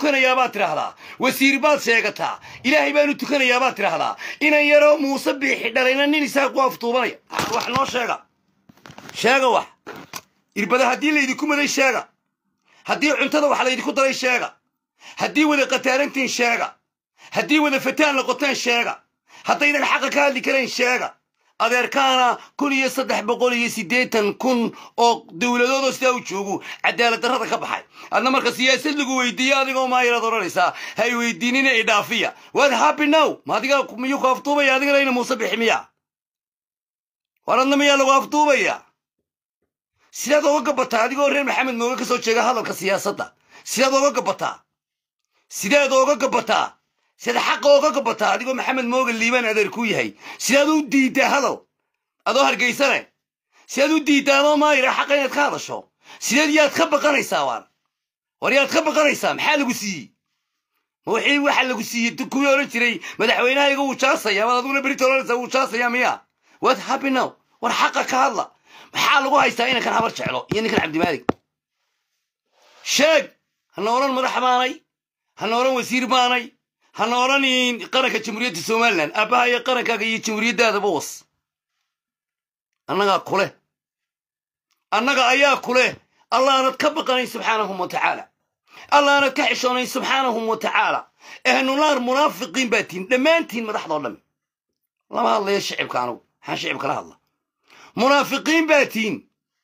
tukanayaa baad tidhaahdaa wasiir baad sheegataa ilaahay baanu tukanayaa baad tidhaahdaa inan yaroo muuse biixi dhalayna nin isaaq u aftuubanaya wax noo sheega sheega wax irbada haddii laydinku maday sheega haddii cuntada wax laydinku daray sheega haddii wada qataarantiin sheega haddii wada fataan noqoteen sheega haddaydan xaqa ka hadli karayn sheega adeerkaana kun iyo saddex boqol iyo siddeetan kun oo dowladoodoo sidaa u joogu cadaalad darrada ka baxay adna marka siyaasad lagu weydiiyo adigoo maayaraad odhanaysaa hay weydiinina idhaafiya waad happy now ma adiga miyuu ku aftuubaya adigana ina muuse bixi miya war adna miyaa lagu aftuubaya sidaad oga gabataa adigoo reer maxamed mooge ka soo jeega hadalka siyaasadda sidaad oga gabataa sidaad ooga gabataa sidaad xaqa ooga gabataa adigoo maxamed mooge liibaan adeer ku yahay sidaad u diiddaa hadal adoo hargaysane sidaad u diiddaa adoo maayira xaqa inaad ka hadasho sideed yaad ka baqanaysaa waar war yaad ka baqanaysaa maxaa lagu siiyey ma wixii waxa lagu siiyey kuwii odhan jiray madaxweynahayga wuu jaasaya waad adiguna berita odhanaysaa wuu jaasaya miya waad happy now war xaqa ka hadla maxaa lagu haystaa inankan habar jeclo iyo ninkan cabdimaalig sheeg hana odhan madax baanay hana odhan wasiir baanay hana odhan qaranka jamhuuriyadda somalilan aabbaha iyo qarankaaga iyo jamhuuriyaddaadaba was annagaa kuleh annaga ayaa kuleh allaanad ka baqanayn subxaanahum wa tacaala allaanad ka xishoonayn subxaanahum wa tacaala ehnunaar munaafiqiin baa tihin dhammaantiin madaxdoo dhammi lama hadlayo shicibka anugu maxaan shicibka la hadla munaafiqiin baa tihin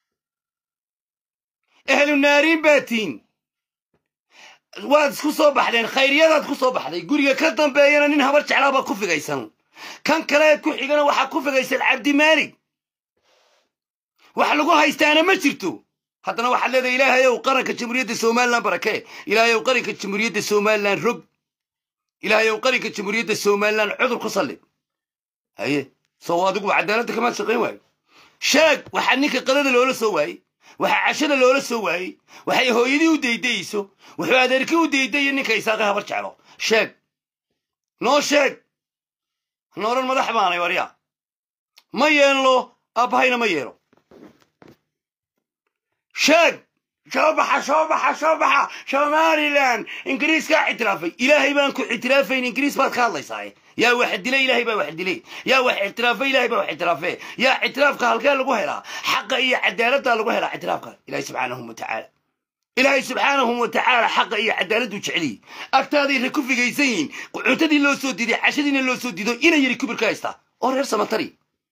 ehlu naariin baa tihin waad isku soo baxdeen khayriyadaad ku soo baxday guriga ka dambeeyana nin habar jeclaabaa ku figaysan kan kaleed ku xigana waxaa ku figaysan cabdimaalig wax lagu haystaana ma jirto haddana waxaad leedahay ilaahayow qaranka jamhuuriyadda somalilan barakee ilaahayow qaranka jamhuuriyadda somalilan rog ilaahayow qaranka jamhuuriyadda somalilan cudur ku sallib haye soo adigu cadaaladda kamaad shaqayn waayo sheeg waxaa ninka qadada loola soo waayey waxaa cashada loola soo waayey waxay hooyadii u daydayeyso wuxuu adeerkii u daydaya ninka isaaqe habar jeclo sheeg noo sheeg hana odhan madax baanay warya ma yeelno aabbahayna ma yeelo sheeg soo baxa soo baxa soo baxa somalilan ingiriiskaa ictiraafay ilaahay baan ku ictiraafayn ingiriis baad ka hadlaysaaye yaa wax dilay ilaahay baa wax dilay yaa wax ictiraafay ilaahay baa wax ictiraafe yaa ictiraafka halkee lagu helaa xaqa iyo cadaaladdaa lagu helaa ictiraafka ilaahay subxaanahu wa tacaala ilaahay subxaanahu wa tacaala xaqa iyo cadaaladdu jeceliyi agtaaday ra ku figaysan yihiin cuntadii loo soo diiday cashadiina loo soo diido ina yari kubir ka haystaa oo reer samatari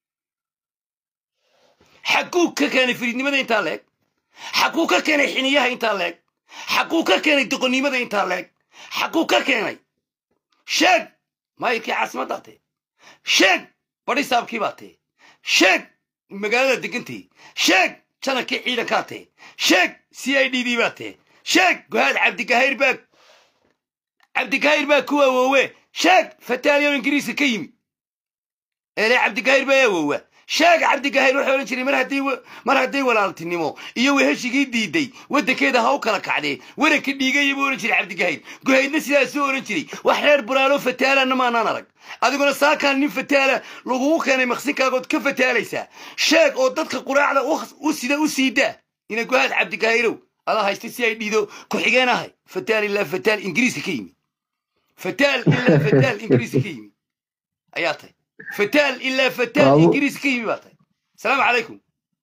xaguu ka keenay firiidnimada intaa leeg xaguu ka keenay xiniyaha intaa leeg xaguu ka keenay doqonnimada intaa leeg xaguu ka keenay sheeg maayirkii caasimaddaa tee sheeg badhisaabkii baa tee sheeg magaalada degantay sheeg janankii ciidankaa tee sheeg c i d d baa tee sheeg gohaad cabdigahayr baa cabdigahayr baa ku awoowe sheeg fataaliyo ingiriiska ka yimi eele cabdigahayr baa awoowa sheeg cabdigahayr wuxuu odhan jiray mar haddii mar hadday walaaltinimo iyo weheshigii diiday waddankeeda ha u kala kacdee waranka dhiigaya buu odhan jiray cabdigahayr guhaydna sidaasuu odhan jiray wax reer buraalo fataalana maanaan arag adiguna saakaan nin fataala lagugu keenay maqsinkaagood ka fataalaysaa sheeg oo dadka quraacda u sida u siidaa ina guhaad cabdigahayrow adaa haysta si ay dhiido ku-xigeen ahay fataal ilaa fataal ingiriiska ka yimi fataal ilaa fataal ingiriiska ka yimi ayaa tahay fataal ilaa fataal ingiriis ka yimi baa tahay asalaamu calaykum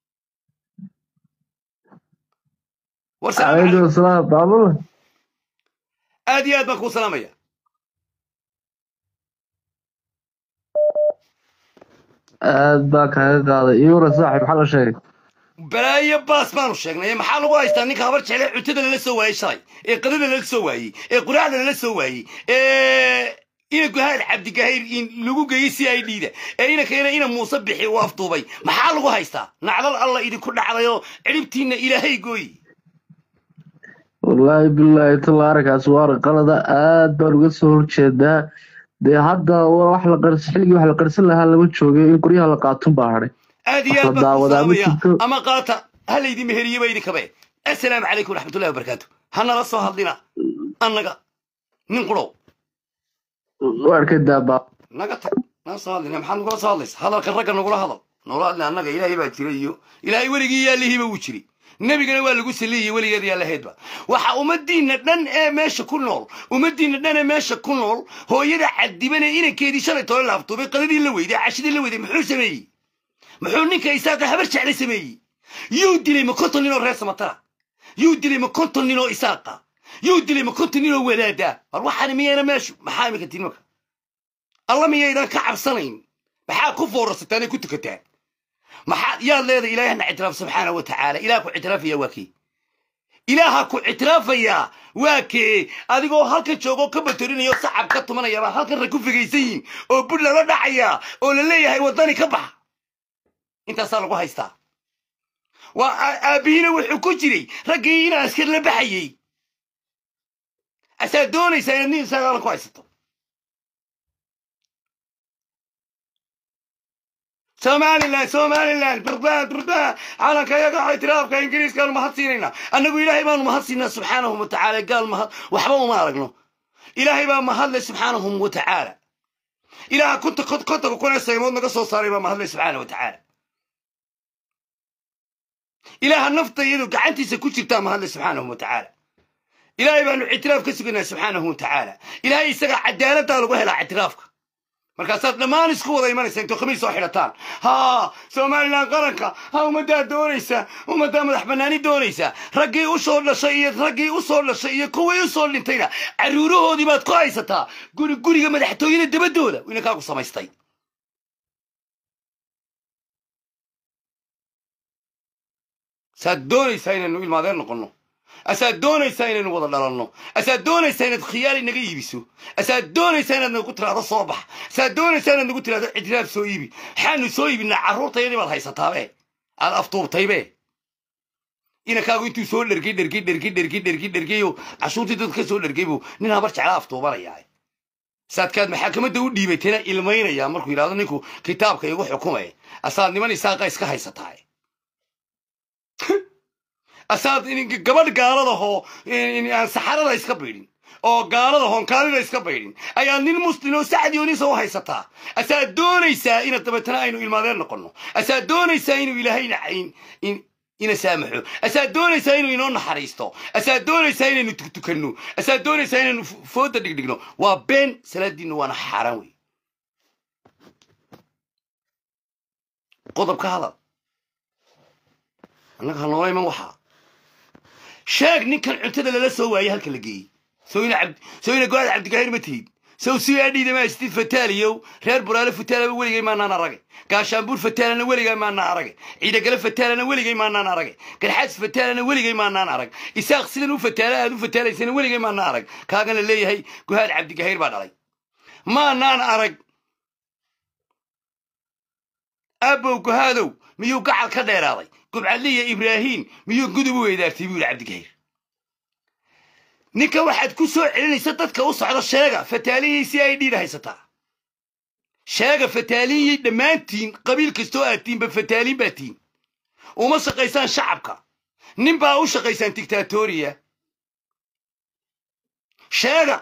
calaykum asalaam baabul aad iyo aad baan kuu salaamaya aad baa kaaga qaaday iwara saaxib maxaa la sheegay balaayo baas baanu sheegnay maxaa lagu haystaa ninka habar jeclee cuntada lala soo waayey shalay ee qadada lala soo waayey ee quraacda lala soo waayey ee ina guhaad cabdigahayr in lagu geeyey si ay dhiida ee inankeena ina muuse bixi uu afduubay maxaa lagu haystaa nacdal alla idinku dhacdayoo cidhibtiinna ilaahay gooyi wallaahi bilaahi tallaarakaas waa qalada aad baan uga soo horjeedaa dee hadda wax la qars xilligii wax la qarsan lahaa lama joogay in qoryaha la qaatun baa hadhay aad iyo aad baan ku salaamaya ama qaata ha laydin meheriyeba idinkabe assalaamu calaykum waraxmatullahi wabarakaatu hanala soo hadlina annaga nin qurow warkadaa baa naga tag naga soo hadlina maxaad nagula soo hadlaysa hadalka ragga nagula hadal nagula hadli annaga ilaahay baa jira iyo ilaahay weligii yaalihiiba wuu jiri nebigana waa lagu saliyey weligeed yaa lahaydba waxa ummadiinna dhan ee meesha ku nool ummadiinna dhan ee meesha ku nool hooyada cadiban ee inankeedii shalay tole laabtuubay qadadii la weyday cashadii la weyday muxuu sameeyey muxuu ninka isaaqa habar jeclay sameeyey yuu dilay ma konton ninoo reer samatara yuu dilay ma konton ninoo isaaqa yuu dilay ma konton ninoo wadaada war waxaani miyayna meeshu maxaa imika tiin marka alla miyaydan ka cabsanayn maxaa ku foorarsataan ee ku tukataan maxaa yaad leedahay ilaahna ictiraaf subxaana wa tacaala ilaah ku ictiraafaya waa kee ilaaha ku ictiraafayaa waa kee adigoo halkan joogoo ka batorinaya oo sacab ka tumanaya baa halkan rag ku figaysan yihiin oo bud lala dhacaya oo la leeyahay waddani ka bax intaasaa lagu haystaa waa aabbihiina wuxuu ku jiray raggii in askar la baxayey asaa doonaysaa inaad nin isaagaala ku haysato somalilan somalilan burdaan burdaan calanka yaga ictiraafka ingiriiskaanu mahad siinaynaa annagu ilaahay baanu mahad siinaa subxaanahu wa tacaala gaal mahad waxba uma aragno ilaahay baa mahadle subxaanahu wa tacaala ilaaha kunta kontaga kun ee saymood naga soo saaray baa mahadle subxaana wa tacaala ilaaha nafta iyadu gacantiisa ku jirtaa mahadle subxaanahu wa tacaala ilaahay baanu ictiraaf ka suganaa subxaanahu wa tacaala ilaahay isaga cadaaladdaa lagu helaa ictiraafka markaasaad dhammaan isku wada imanaysa intoo khamiis soo xidhataan haa somalilan qaranka ha ummaddaa doonaysa ummaddaa madax bannaani doonaysa raggii u soo dhashay iyo raggii u soo dhashay iyo kuwii u soo dhintayna carruurahoodii baad ku haysataa guri guriga madaxtooyada dabadooda inankaagu samaystay saad doonaysaa inaynu ilmaadeen noqonno asaad doonaysaa inaynu wada dhalanno asaad doonaysaa inaad khiyaali naga iibiso asaad doonaysaa inaad nagu tiraahdo soo bax asaad doonaysaa inaad nagu tiraahdo ictiraaf soo iibi maxaanu soo iibinaa carruurtayadii baad haysataabe aad aftuubtaybe inankaagu intuu soo dhergay dhergay dhergay dhergay dhergay dhergayo cashuurtii dadka ka soo dhergay buu nin habar jeclaa aftuubanayaa saadkaad maxaakamada u dhiibatayna ilmaynaya markuu yidhahdo ninku kitaabka igu xukumay asaad niman isaaqa iska haysataa asaad gabadh gaaladahoo aan saxarada iska baydhin oo gaaladahoon kaalida iska baydhin ayaa nin muslim oo sacdiyonisa u haysataa asaad doonaysaa inaad dabeetana aynu ilmaadeen noqonno asaad doonaysaa inuu ilaahayna ina saamaxo asaad doonaysaa inuu inoo naxariisto asaad doonaysaa inaynu tuktukanno asaad doonaysaa inaynu fooda dhigdhigno waa been salaadiinnu waana xaaraan wey qodob ka hadal annaga ha noola iman waxaa sheeg ninkan cuntada lala soo waayey halka la geeyey sooyna go-aad cabdigahir ma tihid sow si adhiida maa istid fataaliyow reer buraale fataalaba weligay maanaan aragay gaashaanbuur fataalana weligay maanaan aragay ciidagale fataalana weligay maanaan aragay garxaas fataalana weligay maanaan arag isaaq sidan u fataala aad u fataalaysana weligay maanaan arag kaagana leeyahay go-aad cabdigahir baa dhalay maanaan arag aabow gohaadow miyuu gacal ka dheeraaday gubcadliya ibraahiim miyuu gudub u weydaartay buu yidhi cabdigahir ninka waxaad ku soo celinaysa dadka u socda sheega fataaliyey si ay dhiidha haysataa sheega fataaliyey dhammaantiin qabiil kastoo aad tiinba fataaliin baa tiin uma shaqaysaan shacabka nin baa u shaqaysaan dictatoriya sheega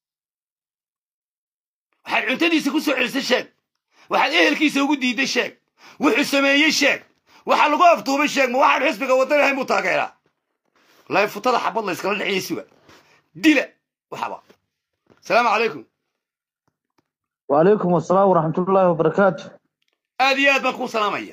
waxaad cuntadiisa ku soo celisay sheeg waxaad ehelkiisa ugu diidday sheeg wuxuu sameeyey sheeg waxaa lagu aftuubay sheeg ma waxaan xisbiga waddan ahayn buu taageeraa wallaahi futada xabad la yskala dhexiyay suga dila waxaba asalaamu calaykum وعليكم السلام ورحمة الله وبركاته aad iyo aad baan kuu salaamaya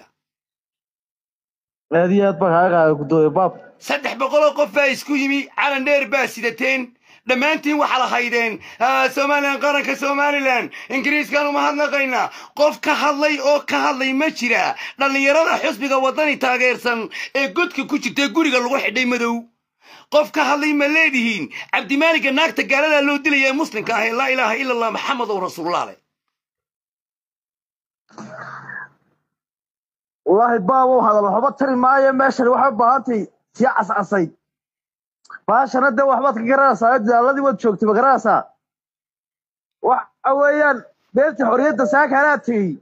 هذه أطبق هاي قدوة باب saddex boqoloo qof baa isku yimi calan dheer baa sidateen dhammaantiin waxaa la haydeen somalilan qaranka somalilan ingiriiskaan uma hadnaqaynaa qof ka hadlay oo ka hadlay ma jira dhallinyarada xusbiga waddani taageersan ee godka ku jirta guriga lagu xidhay madow qof ka hadlay ma leedihiin cabdimaaligga naagta gaaladaa loo dilaya ee muslimka ah ee laa ilaaha ila allah maxamedow rasuulullah leh والله باب هذا وحبا تري معايا ماشي وحبا هانتي سي عسعسي باشا نده وحبا تقراسا الذي ود شوكتي بقراسا waxa weeyaan beerta xorriyadda saakanaadkii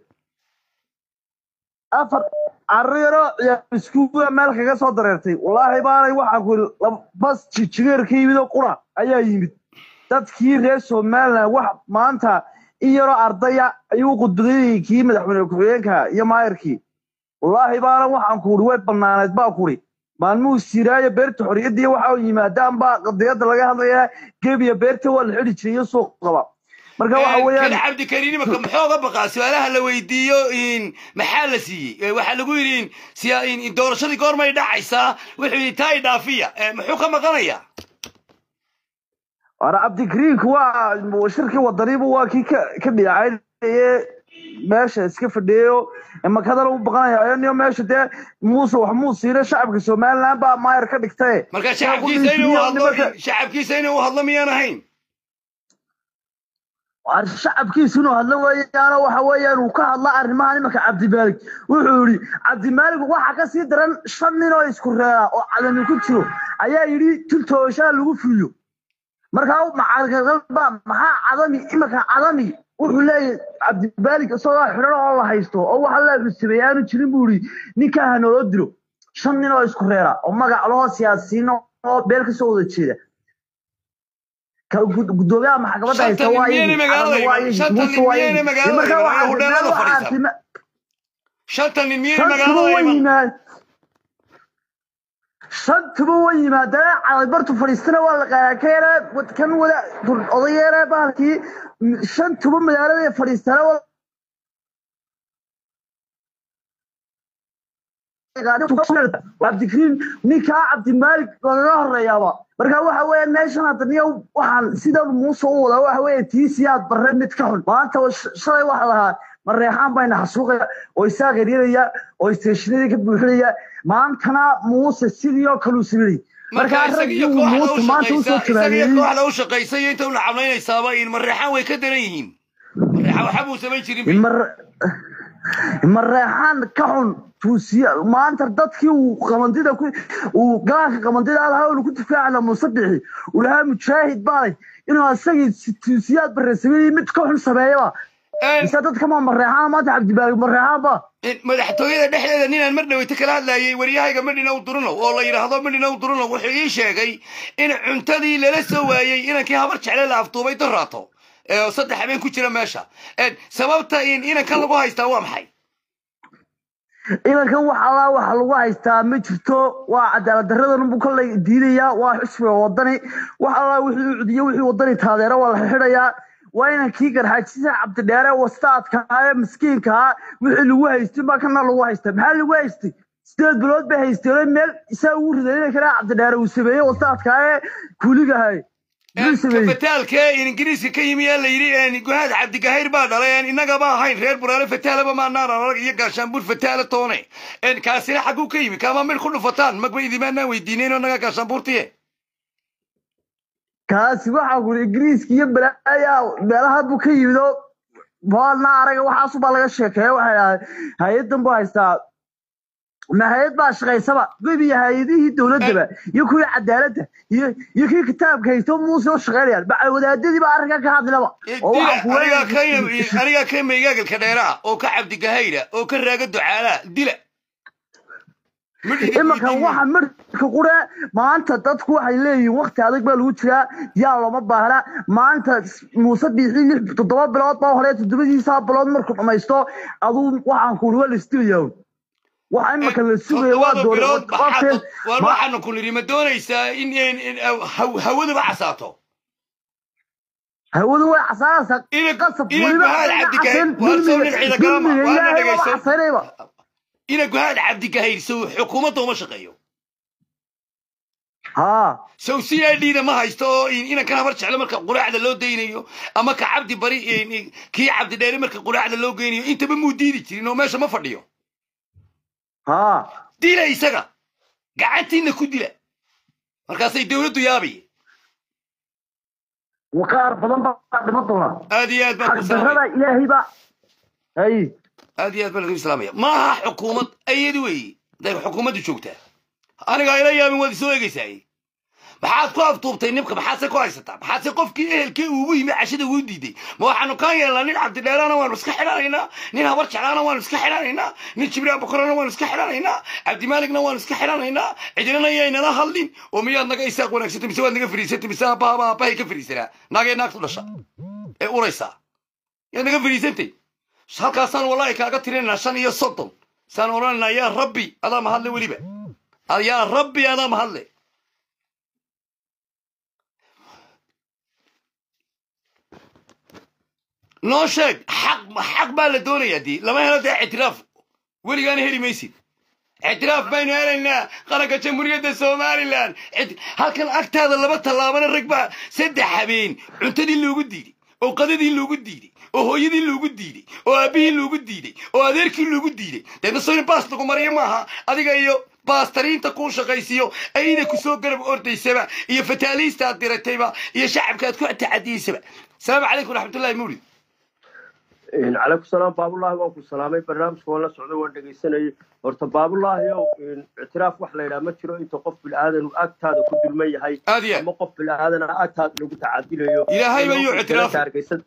afar carriiro iyo iskuuga meel kaga soo dareertay wallaahi baanay waxaan ku yidhi bas jijigeer ka yimid oo qura ayaa yimid dadkii reer somaliland wax maanta in yaroo ardaya ayuu qudbadayay kii madaxweyne ku-xigeenka iyo maayarkii wallaahi baana waxaan ku idhi way bannaaneed baa ku idhi maalmuhu siiraayo beerta xorriyadii waxa yimaadaan baa qadiyada laga hadlayaa gebiya beerta waa la xidhi jiray iyo suuq qaba marka waxa kan weeyaan cabdikariin imaka muxooga baqaa su-aalaha la weydiiyo in maxaa la siiyey Eh, waxaa lagu yidhi in siya- in- in doorashadii goormay dhacaysaa wuxuu yidhi taa idhaafiya Eh, muxuu ka maqanayaa waana cabdikariinku waa shirkii wadanibu waa kii ka ka dhinacaynayee meesha iska fadhiyayo makadana u baqanaya niyo meesha dee muuse wax muu siina shacabka somaliland baa maayar ka dhigtaye marka shacabkiisa inuu hadlo shacabkiisa inuu hadlo miyaan ahayn War shacabkiisu inuu hadlo weeyaano waxa weeyaan uu ka hadla arrimahan imanka cabdimaalig wuxuu yidhi cabdimaalig waxa ka sii daran shan nin oo isku reera oo cadami ku jiro ayaa yidhi tiltooshaa lagu fuliyo markaa macalkalba maxaa cadami imanka cadami wuxuu leeyahay cabdimaalig isagoo xidhan oo la haysto oo waxa la xusameeyay aanu jirin buu yidhi ninkaa ha nooloo dilo shan nin oo isku reera oo magac loo siyaasiyiin oo beel kasoo wada jeeda ka gud- gudoomiyaha maxkamadda haysta Shantan waa nin iyagii, miyayna magaalada cadami waa iman? iyagii, Shantan muuse nin waa miyayna iyagii. magaalada Markaa iman? waxaa Ayagu meel dhalada waxaa fadhiisa. tima- shantan nin miyayna shantuba magaalada way iman yimaad shantuba way yimaadeen cadabartu fadhiistana waa la qaadaa ka yara kan wada odayeera bahalkii shantuba magaalada fadhiistana waa cabdikariin ninkaa cabdimaalik lagaga horeeyaaba marka waxa weeye meeshan hadda niyo waxaan sidan muuse u wadaa waxa weeye tiisiyaad barre mid ka xun maanta sh- shalay waxa lahaa mareexaan bayna xasuuqaya oo isaa qeryaraya oo isteeshinadii ka buuxinaya maantana muuse sidii oo kale u sameeyey marka markaa isaga iyo raggii uu kooxda u muuse maanta usoo shaqaysa isaga iyo jabaabeeyey kooxda u shaqaysa iyo inta una cablaynaysaaba in mareexaan way ka daran yihiin mareexaan waxba uu samayn jirin bay mar mareexaan ka xun tuusiya maanta dadkii uu qamandida ku uu galaanka qamandida lahaa uu ku difaacana musabixi uu lahaa mujaahid baalay inuu asagii si- tuusiyaad barre sameeyey mid ka xun sameeyaba Een, mise dadka ma mareexaan maanta cabdibaalig mareexaan ba in madaxtooyada dhexdeeda ninaan mar dhaweyta kala hadlayay waryahayga madhina u durano oo la yidhaahdo madhina u durano wuxuu ii sheegay in cuntadii lala soo waayey inankii habar jecle la afduubay daraato ee saddex habeen ku jira meesha Een, sababta in inankan lagu haystaa waa maxay ilankan wax allaa waxa lagu haystaa ma jirto waa cadaalad daradan buu kolley diidayaa waa xusbiga wadani wax allaa wixii u cudiyo wixii wadani taageero waa la xidhayaa waa inankii garxaajisa cabdidheere wastaadkaa miskiinkaa wixii lagu haystay baa kana lagu haystaa maxaa lagu haystay sideed bilood bay haysteen meel isaa ugu riday inankana cabdidheere uu sameeyey wastaadkaa ee kuuligahay muxuu sameeyey fataalka in ingiriiska ka yimi yaa la yidhi guhaad cabdigahayr baa dhalay een innagaba ahayn reer buraale fataalaba maanaan arag iyo gaashaanbuur fataala toone een kaasina xagguu ka yimi kaama mid ku dhufataan magba idimaanaan weydiinayno naga gaashaanbuurtiye kaasi waxaa kuri ingiriiska iyo balaaya meelaha buu ka yimid oo boolna araga waxaasu baa laga sheekeeya waxay ahay hay-adan buu haystaa ma hay-ad baa shaqaysaba gebiya hay-adihii dowladaba iyo kuwii cadaaladda iyo iyo kii kitaabka haysto muuse u shaqaynayaan bacay wadaadadii baa arrinkan ka hadlaba oo dila waxaa kuwa- anigaa ka anigaa ka meygaagalka dheeraa oo ka cabdigahayra oo ka raaga ducaalaa dila imankan waxa marka qure maanta dadku waxay leeyihiin wakti adag baa lagu jiraa yaa looma baahna maanta muuse biixi lix toddoba bilood baa hore toddobadiisa bilood markuu dhamaysto aduu waxaan kuuri waa la isdilayaa waxa imanka la sugaya waa Toddobada bilood doorqabteen maxaa- war waxaanu ku nidhi ma doonaysaa in in- in haw- hawaduba casaato hawadu way casaanaysaa Ina- qasab ina weliba guhaad ina cabdigahay- caseen waa soo dulmiga- nin ciida galama, dulmiga waa na ilaahay baa dhegayso. casaynayba ina guhaad cabdigahayr sow xukuumadda uma shaqeeyo haa sow c i d da ma haysto oo in- inankan habar jecle marka quraacda loo daynayo ama ka cabdi bari in- in- kii cabdi dheere marka quraacda loo geynayo intaba muu diidi jirin oo meesha ma fadhiyo haa dila isaga gacantiina ku dila markaasay dowladdu yaabaye waqaar badan baa dhiman doona aad iyo aad baan ku salaamaya xaqdarrada ilaahay baa hay aad iyo aad baan lagu islaamaya maaha xukuumad ayadi weeye haday xukuumaddu joogtaa aniga ila yaabin waad isoo eegaysaay maxaad ku aftuubtay nibka maxaadse ku haysataa maxaadse qofkii ehelkii ugu yimi cashada ugu diiday ma waxaanu kaan yeelnaa nin cabdidheerana waanu iska xidhanaynaa nin habar jeclaana waanu iska xidhanaynaa nin jibriil bokorana waanu iska xidhanaynaa cabdimaaligna waanu iska xidhanaynaa cidinana yaynala hadlin oo miyaad naga isaaq wanaagsatay mise waad naga fariisatay mise aabbaaba aabbahay ka fariisanaa naagee naagtu dhasha ee uraysaa yaad naga fariisantay halkaasaan wallahi kaaga tirinaynaa shan iyo soddon saan odhanaynaa yaa rabbi adaa mahadle weliba yaa rabbi adaa mahadle noo sheeg xaq xaq baa la doonayaa dii lama helo dee ictiraaf weligaana heli maysid ictiraaf baynu helaynaa qaranka jamhuuriyadda somalilan Icti- halkan agtaada laba tallaabana rag baa saddex habeen cuntadii loogu diiday oo qadadii loogu diiday oo hooyadii loogu diiday oo aabbihii loogu diiday oo adeerkii loogu diiday deedna soo in baas lagu mariyo maaha adiga iyo baastariinta kuu shaqaysiiyo ayda ku soo garab ordaysaba iyo fataaliista aad diratayba iyo shacabka aad ku tacadiyeysaba asalaamu calaykum raxmatullahi mawlid calaykum salaam baabulaahi waan ku salaamay barnaamijka waan la socday waan dhegaysanayay horta baabulaahi ow ictiraaf wax la yidhaha ma jiro inta qof bilaadan agtaada ku dulman yahay aad iyo aad ama qof bilaadan agtaada lagu tacadilayo Ilaahay baa yuu ictiraafay.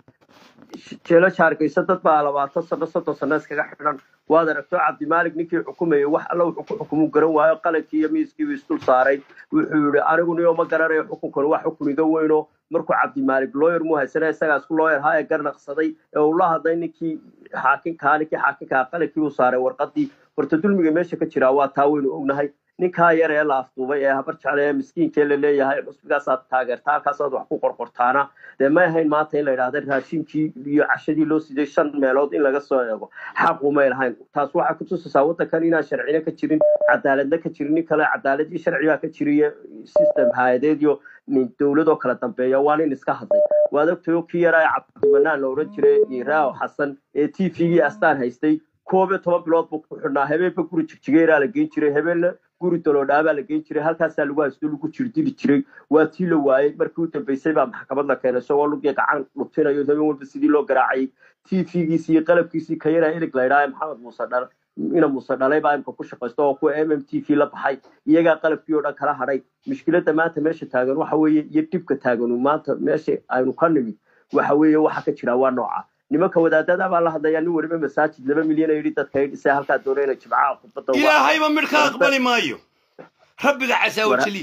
jeelasha hargeysa dad baa labaatan sano soddon sano iskaga xidhan waad aragto cabdimaalig ninkii xukumayay wax alla wuxuu ku xukumu garan waayo qalankii iyo miiskiibu isdul saaray wuxuu yihi anigu niyo ma garanayo xukunkan wax xukun iga weyno markuu cabdimaalig looyer muu haysana isagaa isku looyer haa ee garnaqsaday ee uu la hadlay ninkii xaakinkaa ninkii xaakinkaa qalankii uu saaray warqadii horta dulmiga meesha ka jiraa waa taa weynu ognahay ninkaa yar ee la afduubay ee habar jecle ee miskiinkee la leeyahay xusbigaasaad taageertaa halkaasaad wax ku qorqortaana dee may ahayn maanta in la yidhahda raashinkii iyo cashadii loo siday shan meelood in laga soo eego xaqu may lahayn taas waxay kutusaysaa waddankan inaan sharcina ka jirin cadaaladna ka jirin nin kale cadaaladii sharcigaa ka jiriyo system hay-adeed iyo nin dowladoo kala dambeeya waa nin iska hadlay waad ogtayo kii yaraa ee cabdimanaan la odhan jiray raaw xasan ee t v-gii astaan haystay koob iyo toban bilood buu ku xidhnaa habeenba guri jigjigeeraa la geyn jiray habeenna guri daloodhaabaa la geyn jiray halkaasaa lagu haysto lagu jirdili jiray waa tii la waayey markii u dambeysay baa maxkamad la keenay isagoo lugii gacan dhutinayo habeen walba sidii loo garaacayay t v-giisii iyo qalabkiisii ka yaraa erig la yidhaha maxamed muuse dhal ina muuse dhalay baa imka ku shaqaysto oo kuwa m m t v la baxay iyagaa qalabkii oo dhan kala hadhay mushkiladda maanta meesha taagan waxa weeye iyo dhibka taaganu maanta meesha aynu ka nimid waxa weeye waxa ka jira waa nooca nimanka wadaadada baa la hadlayaa nin weliba masaajid laba milyan ay yidhi dadka ay dhisay halkaa doona inay jimcaha khudbadda uga- ilaahayba midh ka aqbali maayo rabbiga casaawajaliy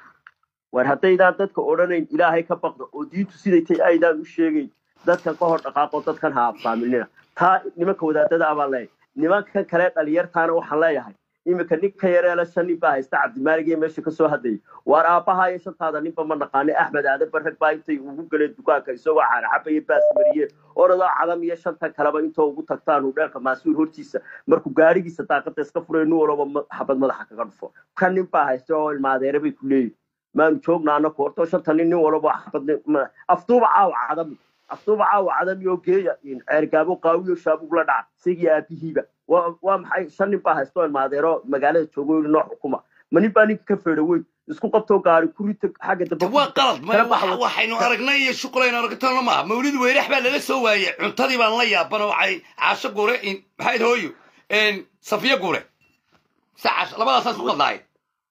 war haddaydaan dadka odhanayn ilaahay ka baqda oo diintu siday tay aydaan u sheegayn dadkan ka hor dhaqaaqo dadkan ha afaaminina taa nimanka wadaadada abaa leeyahay nimankan kale dhalinyartaana waxaan leeyahay iminka ninka yareela shan nin baa haysta cabdimaalig iyo meesha kasoo hadlayay waar aabbaha iyo shantaada ninba ma naqaane axmed aadan barrag baa intay ugu galeen dukaanka isagoo caanaxaba iyo baas mariyeen oradoo cadam iyo shanta kaleba intoo ugu tagtaan hudheelka maasuur hortiisa markuu gaarigiisa daaqada iska furay nin walaba ma- xabad madaxa kaga dhufo kan nin baa haysta oo ilmaadeere bay ku leeyihin maanu joogna anaku horto shanta nin nin walaba xabad ma- afduuba caawa cadami afduuba caawa cadami oo geeya ceergaabo qaawiyo shaabug la dhaca isagii aabihiiba waa waa maxay shan nin baa haysto ilmaadeero magaalada joogo yidhi noo xukuma ma nin baa ninka ka feedha weyn isku qabtoo gaari ku rita xagga dambe waa qalad ma- kala baxa waxa- waxaynu aragnay iyo shuqulaynu aragtana maaha mawlid weyrax baa lala soo waayey cuntadii baan la yaaban oo waxay caasho gure in- maxayd hooyo En, safiyo gure sa caasho labadaasaas ku qadlaay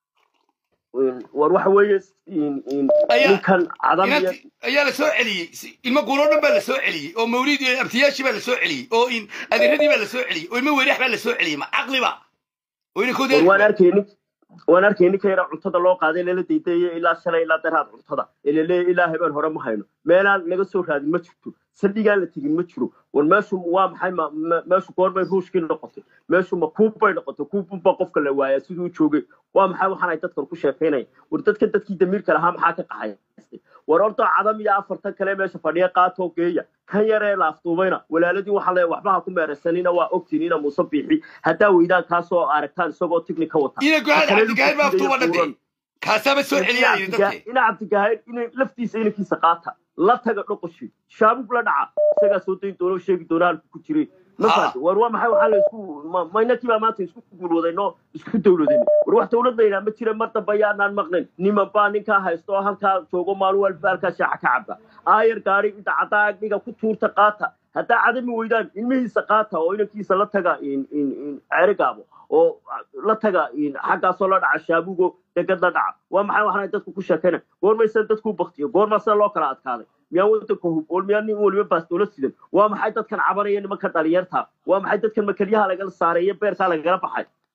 war waxa weeye in- in- Ayaa- ninkan cadam iyo inanti ayaa la soo celiyey Si- ilmo guuro dhan baa la soo celiyey oo mawlid iyo abtiyaashii baa la soo celiyey oo in adeeradii baa la soo celiyey oo ilmo weyrax baa la soo celiyey ma caqliba oo inankoodii war waan arkay nin waan arkay ninka yara cuntada loo qaaday lala daydayo ilaa shalay ilaa daraad cuntada ee laleeyahy ilaa habeen hore ma hayno meelaan laga soo raadin ma jirto saldhigaan la tegin ma jiro war meeshu waa maxay ma- ma- meeshu goorbay ruushkii noqotay meeshu ma kuubbay noqotay kuubbunbaa qofka la waayaa siduu u joogay waa maxay waxaan ay dadkan ku sheekaynaya war dadka dadkii damiirka lahaa maxaa ka qaxay war ordo cadam iyo afartan kale meesha fadhiya qaatoo geeya kan yaree la afduubayna walaaladii waxaa leeya waxba ha ku meeraysanina waa ogtiin ina muuse biixi haddaa weydaan kaasoo aragtaan isagoo tigni ka wata ina gohaad Kale cabdigahayd baa lugtiisa iyo aftuuba dhantay buuran. kaasaaba soo celiyaa yidhi dadkii ina cabdigahayd inay laftiisa inankiisa qaata la taga dhoqoshi shaabug la dhaca isagaa soo dayn doona oo sheegi doona halku ku jiray ma Ha. fahamtay? war waa maxay waxaa la isku ma- ma inakii baa maanta isku guulwadayno isku dowladayno war wax dowlad la yidhaha ma jira mar dambe ayaanaan maqnayn niman baa ninkaa haysto oo halkaa joogo maalin walba halkaa shaaca ka caba aayar gaari inta caddaa agdhiga ku tuurta qaata haddaa cadami weydaan ilmihiisa qaata oo inankiisa la taga in in in ceerigaabo oo la taga in xaggaasoo la dhaca shaabugo degad la dhaca waa maxay waxaan dadku ku sheekayna goormaysa dadku baktiyo goormaa sida loo kala adkaaday miyaa wadanka hub oo miyaa nin waliba baastoola sidan waa maxay dadkan cabanaya nimanka dhalinyarta waa maxay dadkan makalyaha lagala saaray iyo beerkaa lagala baxay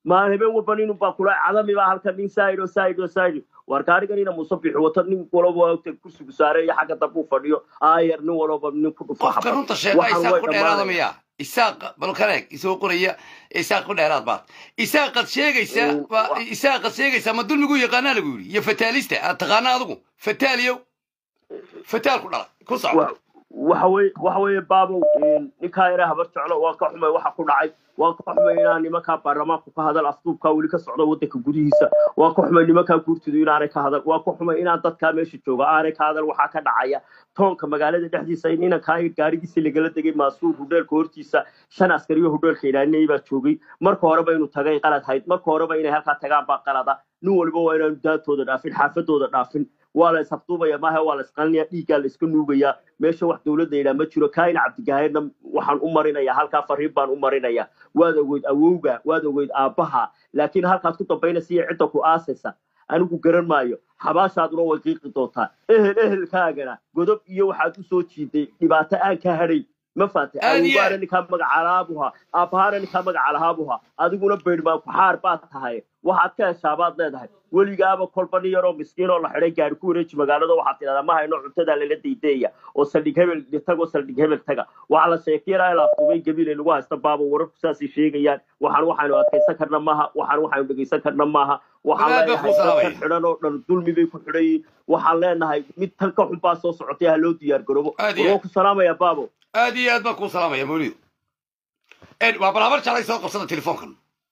maa habeen walba nin baa kula cadami baa halkan nin saaid oo saaid oo saaid war gaarigan ina muuse bixi wato nin walaba ogta kursigu saare iyo xagga dambe u fadhiyo aayar nin walaba nin ku dhufa qofka runta sheega isaaq ku dheeraada miya isaaq balkaneeg isoo qoraya isaaq ku dheeraad baad isaaqad sheegaysa Mm, ba- wa- isaaqad sheegaysa ma dulmigu yaqaanaa lagu yidhi iyo fataalista aad taqaana adigu fataaliyow fataal ku dhala ku soco wa- waxa weye waxa weeye baabow ninkaa yare habar jeclo waan ka xumay waxa ku dhacay waan ka xumay inaan nimankaa baarlamaanku ka hadal afduubkaa weli ka socda waddanka gudihiisa waan ka xumay nimankaa guurtidu inaanay ka hadal waan ka xumay inaan dadkaa meesha jooga aanay ka hadal waxaa ka dhacaya toonka magaalada dhexdiisa in inankaa gaarigiisa lagala degay maasuur hudheelka hortiisa shan askariyo hudheelka ilaalinayay baa joogay marka horeba inuu tagay qalad hayd marka horeba inay halkaa tagaan baa qalada nin waliba waa inaanu daantooda dhaafin xaafadooda dhaafin waa la isafduubaya maaha waa la isqalinaya dhiiggaa la iska nuugayaa meesha wax dowladda yidhaa ma jiro kaain cabdigahayrna waxaan u marinaya halkaa fariin baan u marinaya waad ogeyd awowga waad ogeyd aabbaha laakiin halkaad ku dambaynaysa iyo cidda ku aasaysa anigu garan maayo xabaashaaduna way qiiqi doontaa ehel ehelkaagana godob iyo waxaad u soo jiiday dhibaato aan ka hadhay ma faatay Aad iyo awowgaana aad. ninkaa magacalaabuha aabbahaana ninkaa magacalahaabuha adiguna beydhmaan ku xaar baad tahay waxaad ka heshaa baad leedahay weligaaba kolba nin yaroo miskiin oo la xidhay gaari ku wareeji magaalada waxaad tidhahdaa ma hayno cuntadaa lala daydeeya oo saldhig hebel tagoo saldhig hebel taga waxaa la sheekeynaa la afduubay gabilay lagu haysta baaba wararku saasay sheegayaan waxaan waxaanu adkaysan karna maaha waxaan waxaanu dhegaysan karna maaha waxaan Walaal baa leenahay kuu salaamaya. dadkan xidhan oo dhan dulmi bay ku xidhan yihiin waxaan leenahay mid tan ka xun baa soo socotay ha loo diyaar garoobo Aad iyo waa ku salaamaya baabo aad iyo aad baan kuu salaamaya mawlidu Ed, waa bal habar jeclay soo qabsada telefoonkan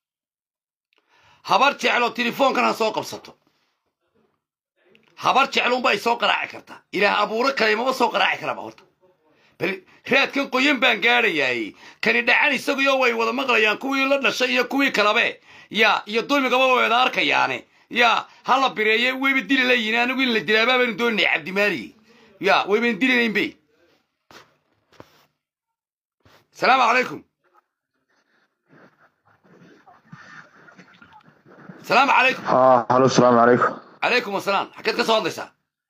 habar jeclo telefoonkan ha soo qabsato habar jeclunba ay soo qaraaci kartaa ilaah abuuro kale maba soo qaraaci karaba horta bal raadkan qoyan baan gaadhayaay kani dhacan isaguyo way wada maqlayaan kuwii la dhashay iyo kuwii kalabe ya iyo dulmigaba way wada arkayaane ya ha la bireeye wayba dili layihin anigu in la dilaabaa baynu dooninay cabdimaali ya wayban dilinayn be salaamu calaykum salaamu calaykum اه هلو السلام عليكم calaykum asalaam xageed ka soo hadlaysaa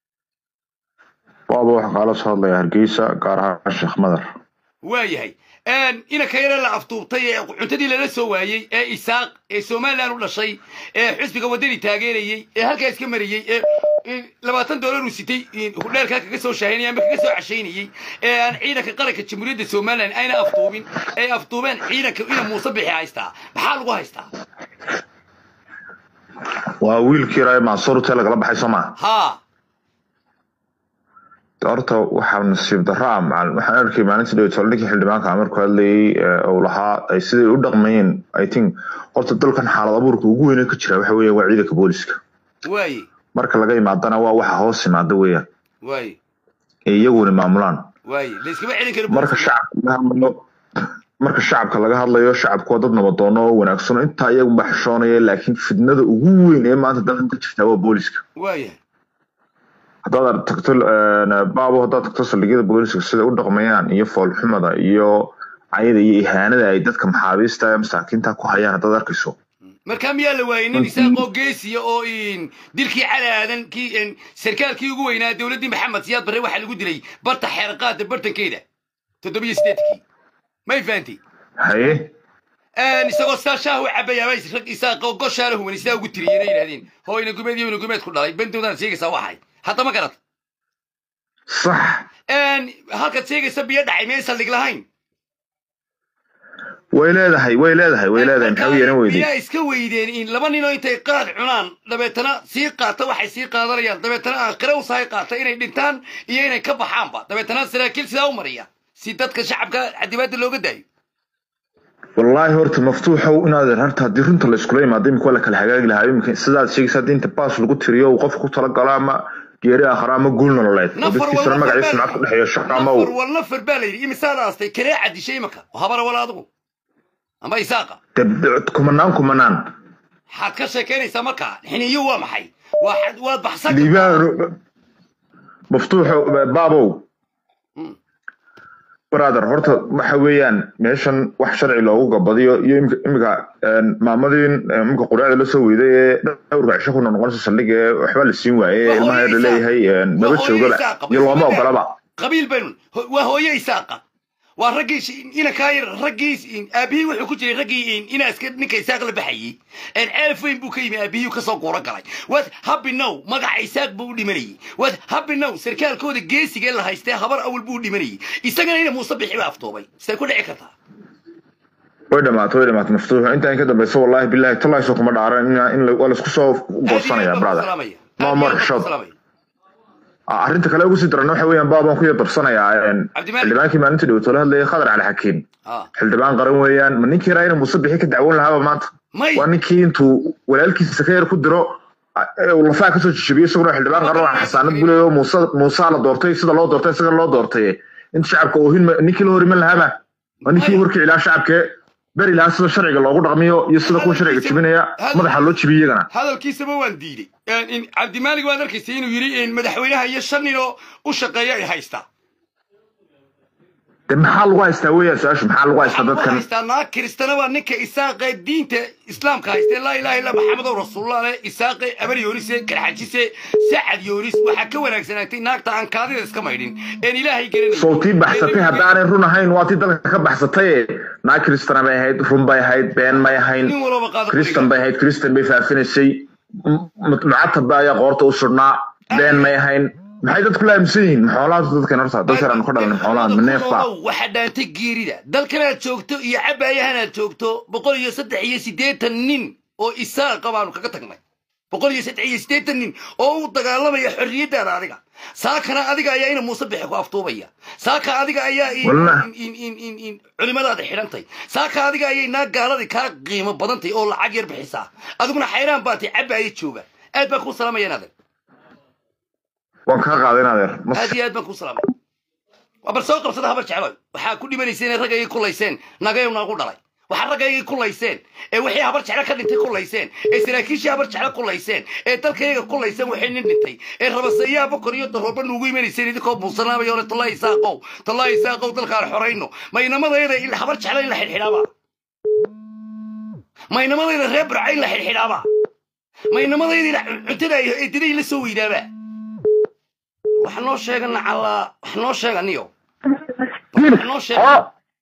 waaba waxaan kaala soo hadlayaa hargeysa gaar ahaan sheekh madar waayahay inanka yare la afduubtay ee cuntadii lala soo waayey ee isaaq ee somalilan u dhashay ee xisbiga waddani taageerayey ee halkaa iska marayey ee ee labaatan doolar uu sitay hudheelkaa kaga soo shaahaynayay ama kaga soo cashaynayey ee aan ciidanka qaranka jamhuuriyadda somalilan ayna afduubin ay afduubeen ciidanka ina muuse bixi haystaa maxaa lagu haystaa waa wiilkii raay mansuur hotel lagala baxay soo maa haa horta waxaa nasiib darro ah macalin waxaan arkay maalintii dhaweyto ninkii xildhibaanka markuu hadlayey ee uu lahaa ay siday u dhaqmayeen i think horta dalkan xaalad abuurka ugu weyne ka jira waxa weeyaan waa ciidanka booliska waaye marka laga imaadana waa waxa hoos imaada weeyaan waaye ee iyaguna maamulaan waaye layskama celin karo marka booliska. shacabka laga hadlayo marka shacabka laga hadlayo shacabku waa dad nabadoono oo wanaagsan oo intaa iyagunba xishoonaya laakiin fidnada ugu weyn ee maanta dalkan ka jirtaa waa booliska waayahay haddaad tagto baabo haddaad tagto saldhigyada booliska sida u dhaqmayaan iyo foolxumada iyo cayada iyo ihaanada ay dadka maxaabiista ee masaakiinta ku hayaan haddaad arkayso markaa miyaa la waayey nin isaaqoo geesiya oo in dilkii cali aadan kii in sarkaalkii ugu weynaa dowladdii maxamed siyaad barre waxaa lagu dilay barta xeerqaada bartankeeda toddobiyo sideedkii may fahanti haye isagoo saa shaah u cabayaaba rag isaaqoo goshaala huwan sidaa ugu tiriyeen ay yidhahdeen hoo ina gumeed iyo ina gumeed ku dhalay bentoodan sheegaysaa waxay hadda ma garad sax halkaad sheegaysa biyo dhacay miyay saldhig lahayn way leedahay way leedahay way leedahay maxaa u yeelan weyday miyaa iska weydeen in laba ninoo intay qaad cunaan dabeetana sii qaata waxay sii qaadanayaan dabeetana aakhire u sahay qaata inay dhintaan iyo inay ka baxaanba dabeetana saraakiil sidaa u mariya si dadka shacabka cadibaadda looga daayo wallaahi horta maftuuxow inaad harta haddii runta la iskula imaado imika waa la kala hagaagi lahaa imika sidaad sheegaysa haddii inta baas lagu tiriyo uu qofka ku talagalo ama geeri aakhara ama guul nololeed oo nafar dadkiisana wal magaciisa sumcad ku dhexeeyo shaqa ama nafar uu wal nafar baa la yidhi imisaa la aastay kalee cadishay imaka habara wal adigu amba isaaqa dee kumanaan kumanaan waxaad ka sheekaynaysaa markaa xiniyo waa maxay waa xad- waad baxsan kartaa. liibaan maftuuxo baabow Mm. brother horta waxa weeyaan meeshan wax sharci loogu gabadiyo iyo imika imika een, maamadii een, imika quraacda la soo weyday ee dhowrka cisho ku noqonaysa saldhiga ee waxba la siin waaye Waa ilmaha hooyadii yar leeyahay een, Waa nabad hooyadii joogaba Isaaqa, iyo looma isma ogolaba qabiil baynu ho- waa hooye isaaqa waa raggii sh- inankaa yar raggii aabihii wuxuu ku jiray raggii inaa iska ninka isaaq la baxayey ceelf weyn buu ka yimi aabihii kasoo guuro galay waad habinow magaca isaaq buu u dhimanayey waad habinow sarkaalkooda geesigee la haystee habar awal buu u dhimanayey isagana ina muuse bixi baa aftoobay sidee ku dhici kartaa way dhamaatay way dhamaatay maftuux intaan ka dambayso wallahi billahi tallahi soo kuma dhaaran in in la- waa laisku soo goosanaya brother no more shot Ah, arrinta kale ugu sii daran waxa weeyaan baabaan ku yar darsanayaa een, Cabdimaalik. xildhibaankii maalintii dhawto la hadlayay khadar cali xakiim xildhibaan qaran weeyaan ma ninkii raayna muuse bixi ka dacwoon lahaaba maanta may waa ninkii intuu walaalkiisa ka yar ku diro ah, ee uu lafaha kasoo jijibiyey isaguna xildhibaan qaran waa xasaanad buleyo muuse muusaa la doortay sida loo doortay isaga loo doortay inta shacabka oohin ma- ninkii la horiman lahaaba waa ninkii warkii ilaa shacabkee beri lahaa sida sharciga loogu dhaqmiyo iyo sida kuwa sharciga jibinaya madaxa loo jibiyo iyagana hadalkiisaba waan diiday in cabdimaalig waad arkaysay inuu yidhi in madaxweynaha iyo shan nin oo u shaqeeya ay haystaa de maxaa lagu haystaa weeyaan su-aashu maxaa lagu haystaa waxaan ku dadkan haystaa naag kiristana waa ninka isaaqe diinta islaamka haystee laa ilaha illa maxamedow rasuulullah leh isaaqe abar yoonise karxajise sacad yoonis waxaa ka wanaagsanaagtay naagta aan kaadida iska maydhin een ilaahay garanay sowtii baxsatay haddaanay run ahayn waa tii dalka ka baxsatay naa kristana bay ahayd run bay ahayd been may ahayn nin walba qaado kristan bay ahayd kristan bay faafinaysay mucatab ayaa qoorta u sudhnaa been may ahayn maxay dadku la aaminsan yihiin maxoolaha dadkan horta dad sharan ka dhalan maxoolaha ma neef baa waxaa dhaantay geerida dalkanaad joogto iyo cabaayahanaad joogto boqol iyo saddex iyo siddeetan nin oo isaaqa baanu kaga tagnay boqol iyo saddex iyo siddeetan nin oo u dagaalamaya xorriyaddaada adiga saakana adiga ayaa ina muuse bixi ku aftuubaya saaka adiga ayaa in- Wallah. in- in- in- in culimadaada xidhantay saaka adiga ayay naa gaaladii kaa qiimo badantay oo lacag yar bixisaa adiguna xayraan baatay cabaaya jooga aad baan kuu salaamayaan adeer waan kaa qaaday adeer mas aad iyo aad baan kuu salaamay waa bal soo qabsada habar jecloy waxaa ku dhimanayseen ee raggaygay kulayseen nagayow naagu dhalay waxaa raggaygay kulayseen ee wixii habar jeclo ka dhintay kulayseen ee saraakiishii habar jeclo kulayseen ee dalkayaga kulayseen waxay nin dhintay ee rabaseeyaha bokor iyo darooba nuugu imanayseen idinkoo buusanaamaya ole tallaahi isaaqow tallaahi isaaqow dalkaan xorayno maynamadayada in habar jeclo in la xidhxidhaaba maynamadayda reer burca in la xidhxidhaaba maynamadayda cuntada ay eedaday la soo weydaaba wax noo sheega nacallaa wax noo sheega niyo wax noo sheega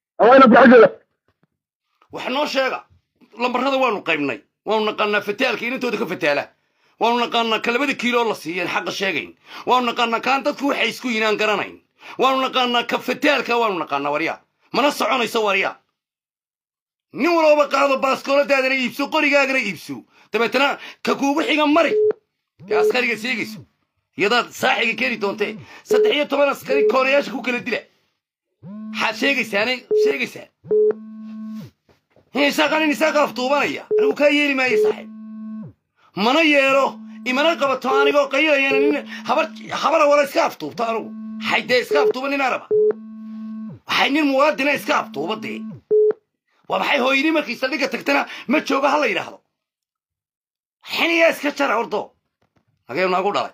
wax noo sheega lambarrada waanu qaybnay waanu naqaanaa fataalka inantooda ka fataala waanu naqaanaa ka labada kiiloo la siiyeen xaqa sheegayn waanu naqaanaa kaan dadku waxay isku yinaan garanayn waanu naqaanaa ka fataalka waanu naqaanaa warya mana soconayso warya nin walooba qaado baaskooladaadana iibso qorigaagana iibso dabeetana ka kuugu xiga mari ee askariga seegayso iyadaad saaxiga keeni doontee saddex iyo toban askari koonayaasha ku kala dila maxaad sheegaysaanay sheegaysaan isaaqan in isaaqa aftuubanaya anigu kaa yeeli maayo saaxiib mana yeelo imana qabato anigoo qayilayana nin habar habara wala iska aftuubto anigu waxay dee iska aftuuba nin araba waxay nin muwaadina iska aftuuba dee waa maxay hooyadii markay saldhigga tagtana ma joogo ha la yidhaahdo xiniyaa iska jara ordo nageew naagu dhalay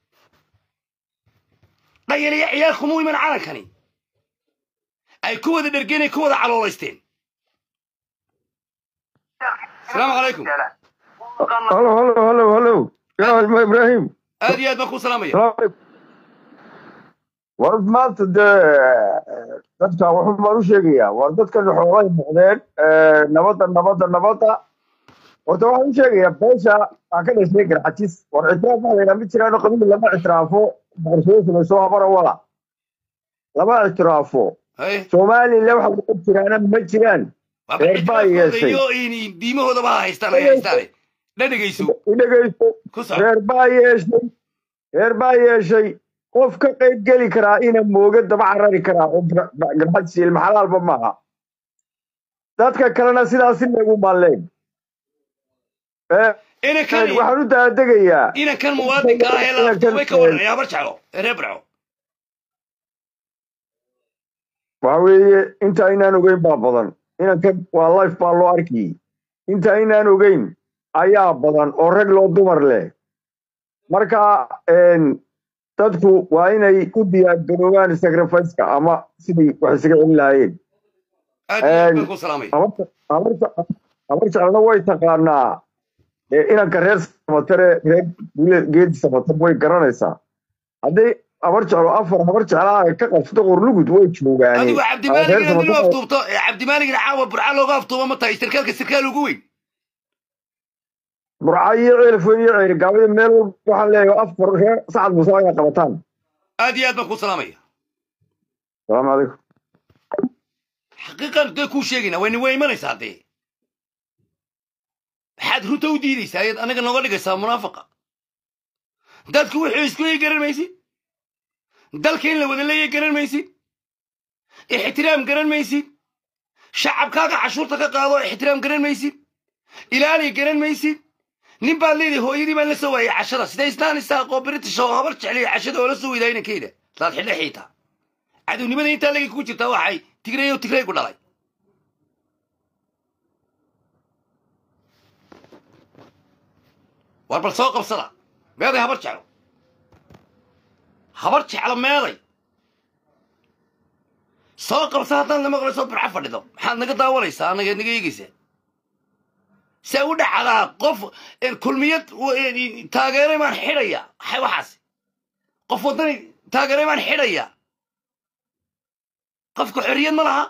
dhayaliya ciyaal kumuu iman calankani ay ku wada dhergeen ay ku wada caloolaysteen asalaamu calaykum هلو هلو هلو هلو يا ابراهيم aad iyo aad baan kuu salaamaya السلام عليكم war maanta dee dadka wuxuu baan u sheegayaa war dadkan xoolay noqdeen nabadda nabadda nabadda horta waxaan u sheegayaa beesha aan ka dhashay garxajis war ictiraaf waxa la yidhaha ma jiraano qabiil lama ictiraafo boqortooyo samayso habara wala lama ictiraafo haye somalilan waxa laga jiraana ma jiraan waaba reer baa ictiraafkooda yeeshay. iyo in- diimahoodaba ha haystaan ay haystaane dhadhegayso idhegayso ku soco reer baa yeeshay reer baa yeeshay qof ka qayb geli karaa ina mooga daba carari karaa oo garxajis ilma xalaalba maaha dadka kalena sidaasi lagu malleen inankan waxaan u daadegayaa inankan muwaadinka ah ee la aftuubay ka waran ee habar jeclo ee reer barco waxa weeye inta aynaan ogeyn baa badan inankan waa life baa loo arkiyey inta aynaan ogeyn ayaa badan oo rag loo dumar leh marka een, dadku waa inay u diyaargaroobaan sacrificeka ama sidii wax isaga celin lahaayeen aad iyo aad Een, baan kuu salaamaya habarta- habarta- habar jeclana way taqaanaa ee inanka reer samatere reer Gule- geedi samater way garanaysaa hadday habar jeclo afar habar jeclaa ka qabsata qorlugud way joogaane adigu Reer cabdimaaligna inuu Samatar- aftuubto ee cabdimaaligna caawa burca looga aftuubo ma tahay sarkaalka sarkaal ugu weyn burca iyo ceelfoyn iyo ceeri gaabada meel walba waxaan leeyahay afar reer sacad muuse ayaa qabataan aad iyo aad baan kuu salaamaya salaamu calaykum xaqiiqan dee kuu sheegayna wayna way imanaysaa dee maxaad runta u diidaysaa ayaad anaga nooga dhigaysaa munaafaqa dadku wuxuu isku leeyahy garan maysid dalka in la wada leeyahy garan maysid ixtiraam garan maysid shacabkaaga cashuurta ka qaado ixtiraam garan maysid ilaali garan maysid nin baad leedahay hooyadii baan la soo waayay cashada siday istaan isaaqoo british oo habar jeclaya cashada oo la soo weydaa inankeyda laad xidhe xiitaa cadownimada intaa lagi kugu jirtaa waxay tigray oo tigray ku dhalay war bal soo qabsada meeday habar jeclo habar jeclo meeday soo qabsa haddaad na maqlayso burca fadhido maxaad naga daawanaysaa anaga naga eegaysaa see u dhacdaa qof een, kulmiyad w- een, taageeray baan xidhaya maxay waxaas qof waddani taageeray baan xidhaya qofka xorriyad ma laha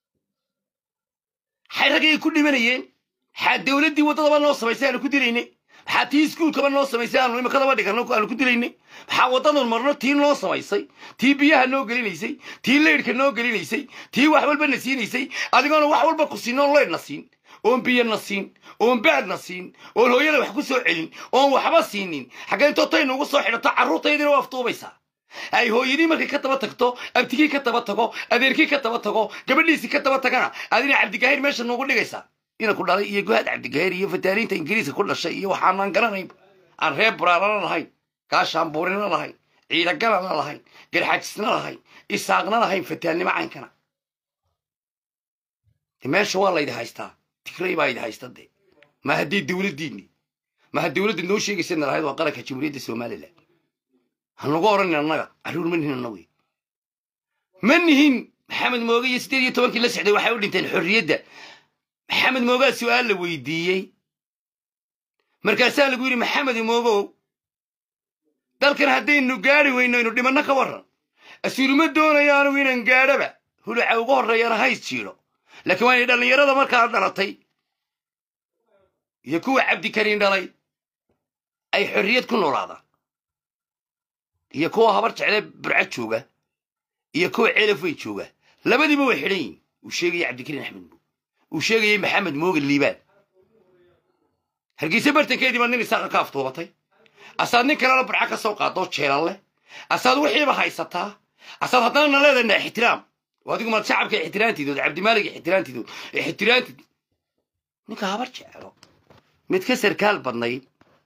maxay raggay ku dhimanayeen maxaa dowladdii waddadaba noo samaysay aanu ku dilaynay maxaa tii iskuulkaba noo samaysay aanu imakadaba dhigano aanu ku dilaynay maxaa waddadan marno tii noo samaysay tii biyaha noo gelinaysay tii leydhka noo gelinaysay tii wax walba na siinaysay adigoona wax walba ku siin oon leydh na siin oon biyo na siin oon baad na siin oon hooyada wax ku soo celin oon waxba siinin xaggee intootay nugu soo xidhato carruurtaydina waa aftuubaysaa ay hooyadii markay ka daba tagto abtigii ka daba tago adeerkii ka daba tago gabadhiisii ka daba tagana adina cabdigahir meesha noogu dhigaysaa ina ku dhalay iyo gohaad cabdigahir iyo fataaniinta ingiriiska ku dhashay iyo waxaanaan garanayn aan reer buraarana lahayn gaashaan buurina lahayn ciidagalana lahayn garxajisna lahayn isaaqna lahayn fataannimo caynkana de meesha waa laydi haystaa tigray baa idi haysta de ma haddii dowladdiinni ma ha dowladda noo sheegaysana lahayd waa qaranka jamhuuriyadda somalilan hanagu odhanin annaga carruur ma nihin annagu ma nihin maxamed mooge iyo siddeed iyo tobankii la socday waxay u dhinteen xorriyadda maxamed moogaa su'aal la weydiiyey markaasaa lagu yidhi maxamed moogow dalkan haddaynu gaadhi weyno aynu dhimanno ka warran asuuluma doonayo anugu inaan gaadhaba huluca ugu horreeyana hays jiidho laakiin waa inay dhallinyarada markaa dhalatay iyo kuwa cabdikariin dhalay ay xorriyad ku noolaadaan iyo kuwa habar jeclee burca jooga iyo kuwa ceelafwey jooga labadiiba way xidhan yihin uu sheegaya cabdikariin axmed moog uu sheegayay maxamed mooge liibaan hargeysa bartankeedii baad nin isaaqa ka aftuubatay asaad nin kalena burca ka soo qaadoo jeelan leh asaad wixiiba haysataa asaad haddana na leedahay ixtiraam oo adigu maad shacabka ixtiraantiidood cabdimaalig ixtiraantiidood ixtiraantid ninka habar jecelo mid ka sarkaal badnayd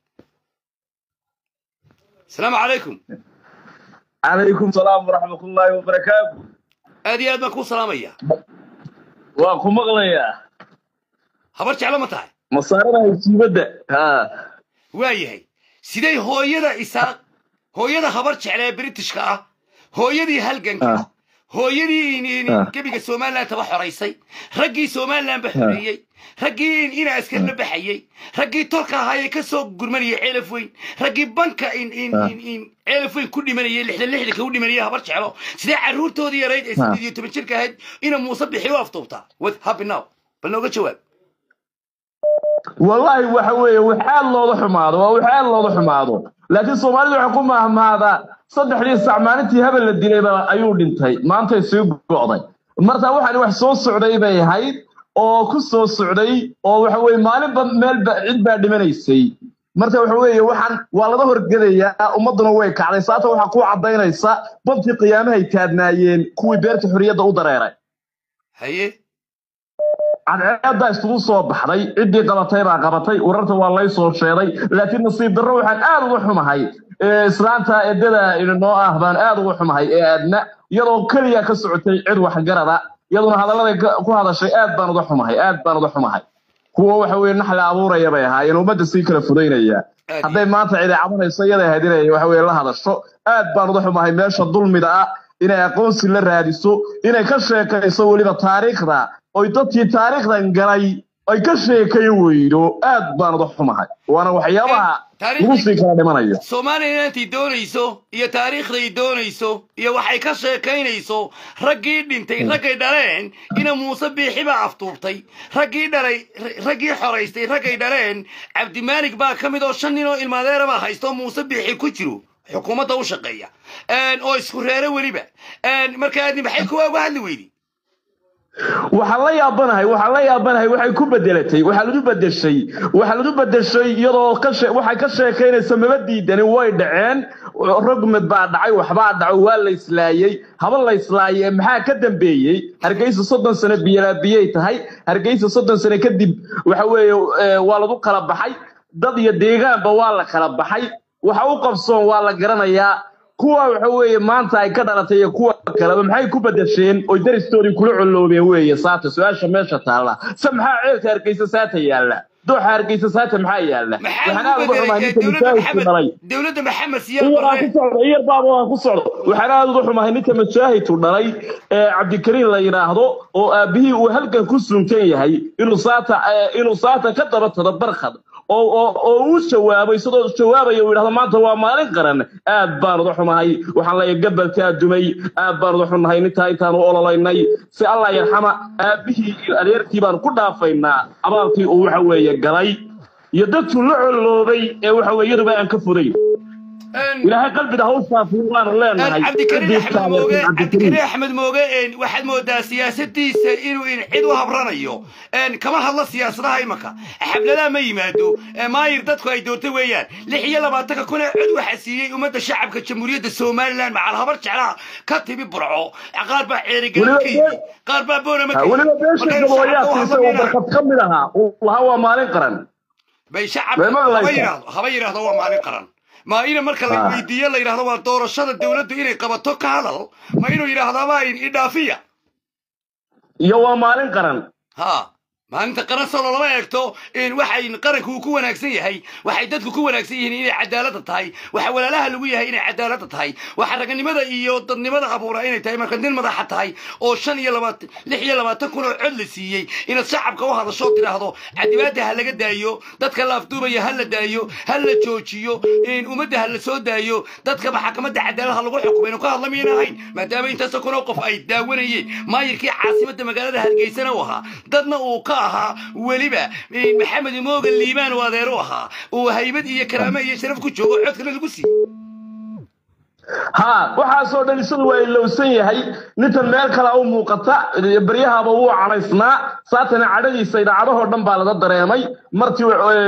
asalaamu calaykum calaykum salaam waraxmatullaahi wabarakaatu aad iyo aad baan kuu salaamaya waan ku maqlayaa habar jeclo ma tahay masaarada hasiibadda ha waa yahay siday hooyada isaaq hooyada habar jeclee britishka ah hooyadii halganka Ah. hooyadii in- in- Ah. gebiga somalilan taba xoraysay raggii somalilan ba xoreeyey raggii in- ina askarla baxayey raggii tolka ahaayee ka soo gurmanayay ceelaf weyn raggii banka in in Ah. in in ceelaf weyn ku dhimanayay lixdan lixdanka u dhimanayay habar jeclo sidee carruurtoodii yarayd ee Ah. sideed iyo toban jirka ahayd ina muuse bixi u aftuubtaa what happy now bal nooga jawaab wallaahi waxa weeye waxaad looda xumaado waa waxaad looda xumaado laakiin soomaalidu waxay ku mahmaadaa saddexdii sac maalintii hebel la dilayba ayuu dhintay maantay sii go'day marka waxaan wax soo socday bay ahayd oo ku soo socday oo waxa weeye maalinba meelba cid baa dhimanaysay marka waxa weeye waxaan waa laga horgedayaa ummadduna way kacday saata waxaa ku caddaynaysa bantii qiyaamahay taadnaayeen kuwii beerta xorriyadda u dareeray haye cadceeddaa isugu soo baxday ciddii qabatay baa qabatay wararta waa lay soo sheeday laakiin nasiib darro waxaan aad uga xumahay ee islaanta eddada inoo ah baan aad uga xumahay ee aadna iyadoo keliya ka socotay cid waxgarada iyaduna hadalladay ka- ku hadashay aad baan uga xumahay aad baan uga xumahay kuwa waxa weye naxla abuuraya bay ahaayeen ummadda sii kala fudaynaya Aad hadday maanta cidi cabanayso iyaday ahayd inay waxa weye la hadasho aad baan uga xumahay meesha dulmida ah inay aqoonsi la raadiso inay ka sheekayso weliba taariikhda oy dadkii taariikhdan galay ay ka sheekayn weydo aad baan uga xumahay waana waxyaabaha lagu sii kala dhimanayo soomaaliya intay doonayso iyo taariikhday doonayso iyo waxay ka sheekaynayso raggii dhintay raggay dhaleen ina muuse biixi baa aftuubtay raggii dhalay raggii xoraystay raggay dhaleen cabdimaalig baa ka mid oo shan nin oo ilmaadeera baa haysto muuse biixi ku jiro xukuumadda u shaqeeya oo isku reero weliba markaadni maxay kuwa uga hadli weydi waxaan la yaabanahay waxaan la yaabanahay waxay ku bedelatay waxaa lagu bedeshay waxaa lagu bedeshay iyadoo ka shee waxay ka sheekaynaysa maba diidani way dhaceen rogmed baa dhacay waxbaa dhaco waa la islaayey haba la islaayee maxaa ka dambeeyey hargeysa soddon sano biyalaabiyey tahay hargeysa soddon sano kadib waxa weeye waa lagu kala baxay dad iyo deegaanba waa la kala baxay waxa u qabsoon waa la garanayaa kuwa waxa weeye maanta ay ka dhalatay iyo kuwa kaleba maxay ku bedesheen oy daristoodii kula coloobeen weeye saata su-aasha meesha taalla se maxaa ceelka hargeysa saata yaalla dooxa hargeysa saata maxaa yaalla waxaan aad uga xumahay ninka mujaahidku dhalay dowladda maxamed iyar aan ku socdo iyar baaba aan ku socdo waxaan aad uga xumahay ninka mujaahidku dhalay ee cabdikariin la yidhaahdo oo aabihii uu halkan ku sunkan yahay inuu saata inuu saata ka daba tado barkhad oo oo oo uu jawaabo isagoo jawaabaya uu yidhahdo maanta waa maalin qaran aad baan uga xumahay waxaan leeyahay gabalkaa dumay aad baan uga xumahay nintaa intaanu ololaynay si allah yarxama aabihii iyo adeerkii baan ku dhaafaynaa abaalkii uu waxa weeye galay iyo dadkuu la coloobay ee waxa weeye iyaduba aan ka fudayn ilaahay qalbiga ha u saafiyo waanu leenahay cabdikariin axmed mooge cabdikariin axmed mooge waxaad moodaa siyaasadiisa inuu cid u habranayo kama hadlo siyaasadaha imanka xafladaha ma yimaado maayir dadku ay doortay weeyaan lix iyo labaatanka kun ee cod waxa siiyey ummadda shacabka jamhuuriyadda somaliland macal habar jeclaha ka timi burco qaar baa ceerigelin ka yimi qaar baa boonama ka weliba beesha gabooyaadkiisa oo barkad ka mid ahaa uu lahaa waa maalin qaran bay shacabka haba yidhaahdo haba yidhaahdo waa maalin qaran ma ina marka la weydiiyo la yidhahdo waa doorashada dowladdu inay qabato ka hadal ma inuu yidhaahdaaba idhaafiya iyo waa maalin qaran ha maalinta qaran solo lama eegto waxay qaranku uu ku wanaagsan yahay waxay dadku ku wanaagsan yihiin inay cadaaladda tahay waxa walaalaha lagu yahay inay cadaaladda tahay waxa raganimada iyo dadnimada abuura inay tahay marka nin madaxa tahay oo shan iyo labaatan lix iyo labaatan kun oo cod la siiyey inaad shacabka u hadasho tidhaahdo cadibaadda ha laga daayo dadka la afduubaya ha la daayo ha la joojiyo ummadda ha la soo daayo dadka maxakamadda cadaalad ha lagu xukumo inuu ka hadla miyayna ahayn maadaama intaasoo kun oo qof ay daawanayeen maayirkii caasimadda magaalada hargeysana u ahaa dadna uu ka ahaa weliba maxamed mooga liibaan oo adeer u ahaa uu haybad iyo karaame iyo sharaf ku joogo codkana lagu siiyey ha waxaasoo dhan isagu waa ilowsan yahay nintan meel kale u muuqata baryahaba wuu cadhaysnaa saatana cadhadiisa idaacadahoo dhan baa laga dareemay martii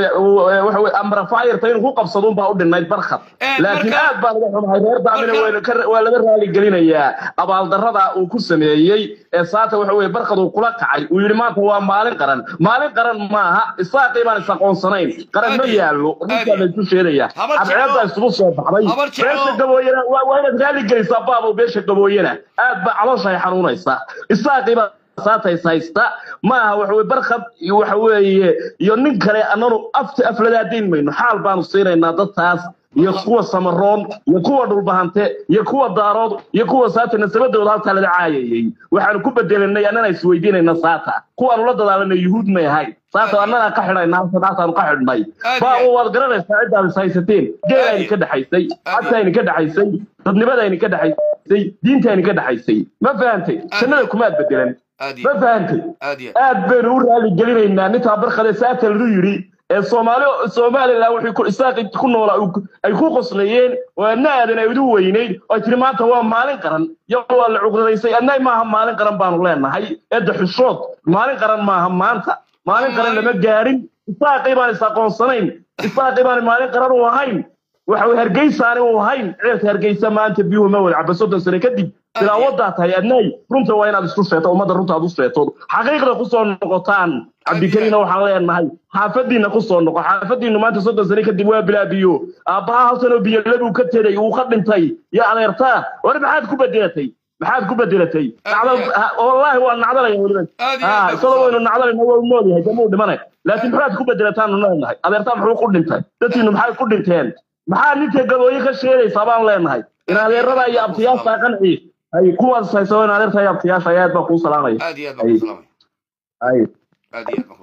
waxa amrafayirta inuu ku qabsaduun baa u dhinayd barkhad laakiin aad baa laga xumahay reer daamina waa laga raaligelinayaa abaaldarrada uu ku sameeyey ee saata waxa weye barkhad uu kula kacay uu yidhi maanta waa maalin qaran maalin qaran maaha isaaqii baan is-aqoonsanayn qaran ma yaallo runtaa laysu sheegaya cadceedda isugu soo baxday reerka gabooyana waa inaad raali gelisaa baabo beesha gabooyana aad baa caloosha ay xanuunaysaa isaaqiiba saatays haysta ma aha waxa weye barkhad iyo waxa weeye iyo nin kale annanu afta afladaadayn mayno xaal baanu siinaynaa dadtaas iyo kuwa samaroon iyo kuwa dhulbahante iyo kuwa daarood iyo kuwa saata nasabadooda halkaa laga caayayey waxaanu ku bedelanay annana isweydiinayna saata kuwaanu la dadaalanay yuhuud may ahayn saata annana ka xidhayna halkadaataanu ka xidhnay baabo waad garanaysaa ciddaad is haysateen geelayni ka dhexaysay cadtayni ka dhexaysay dadnimadayni ka dhexaysay diintayni ka dhexaysay ma fahantay jannada kumaad bedelan ma fahantay aad baynu u raali gelinaynaa nintaa barkade saata lagu yidhi ee soomaali somaliland wixii ku isaaqi ku noolaa ay ku qoslayeen oo adna aadan ay udu weynayd oo ay tiri maanta waa maalin qaran yo waa la cuqdadaysay adna maaha maalin qaran baanu leenahay eedda xushood maalin qaran maaha maanta maalin qaran lama gaarin isaaqii baan is aqoonsanayn isaaqii baan maalin qaran u ahayn waxa way hargeysaani u ahayn ceelka hargeysa maanta biyuhu ma wada caba soddon sano kadib ilaa wadaa tahay adnaay runta waa inaad isku sheeto ummadda runta aad u sheeto xaqiiqda kusoo noqotaan cabdikariina waxaan leenahay xaafadiina kusoo noqo xaafadiinu maanta soddon sano kadib waa bilaa biyo aabbaha hal sanoo biyo labuu ka teday uu ka dhintay iyo adeertaa war maxaad ku bedelatay maxaad ku bedelatay wallaahi waa nacdalaya weliba isagoo waynu nacdalayna waa nool yahay damuu dhimanay laakiin maxaad ku bedelataan leenahay adeertaa muxuu ku dhintay dadkiinu maxay ku dhinteen maxaa ninka gabooye ka sheegaysaa baan leenahay in adeerada iyo abtiyaasha qanci ay kuwaas hayso in adeerta iyo abtiyaasha aad baa kuu salaamaya aad iyo aad baan ku salaamay ay aad iyo aad baan ku salaamay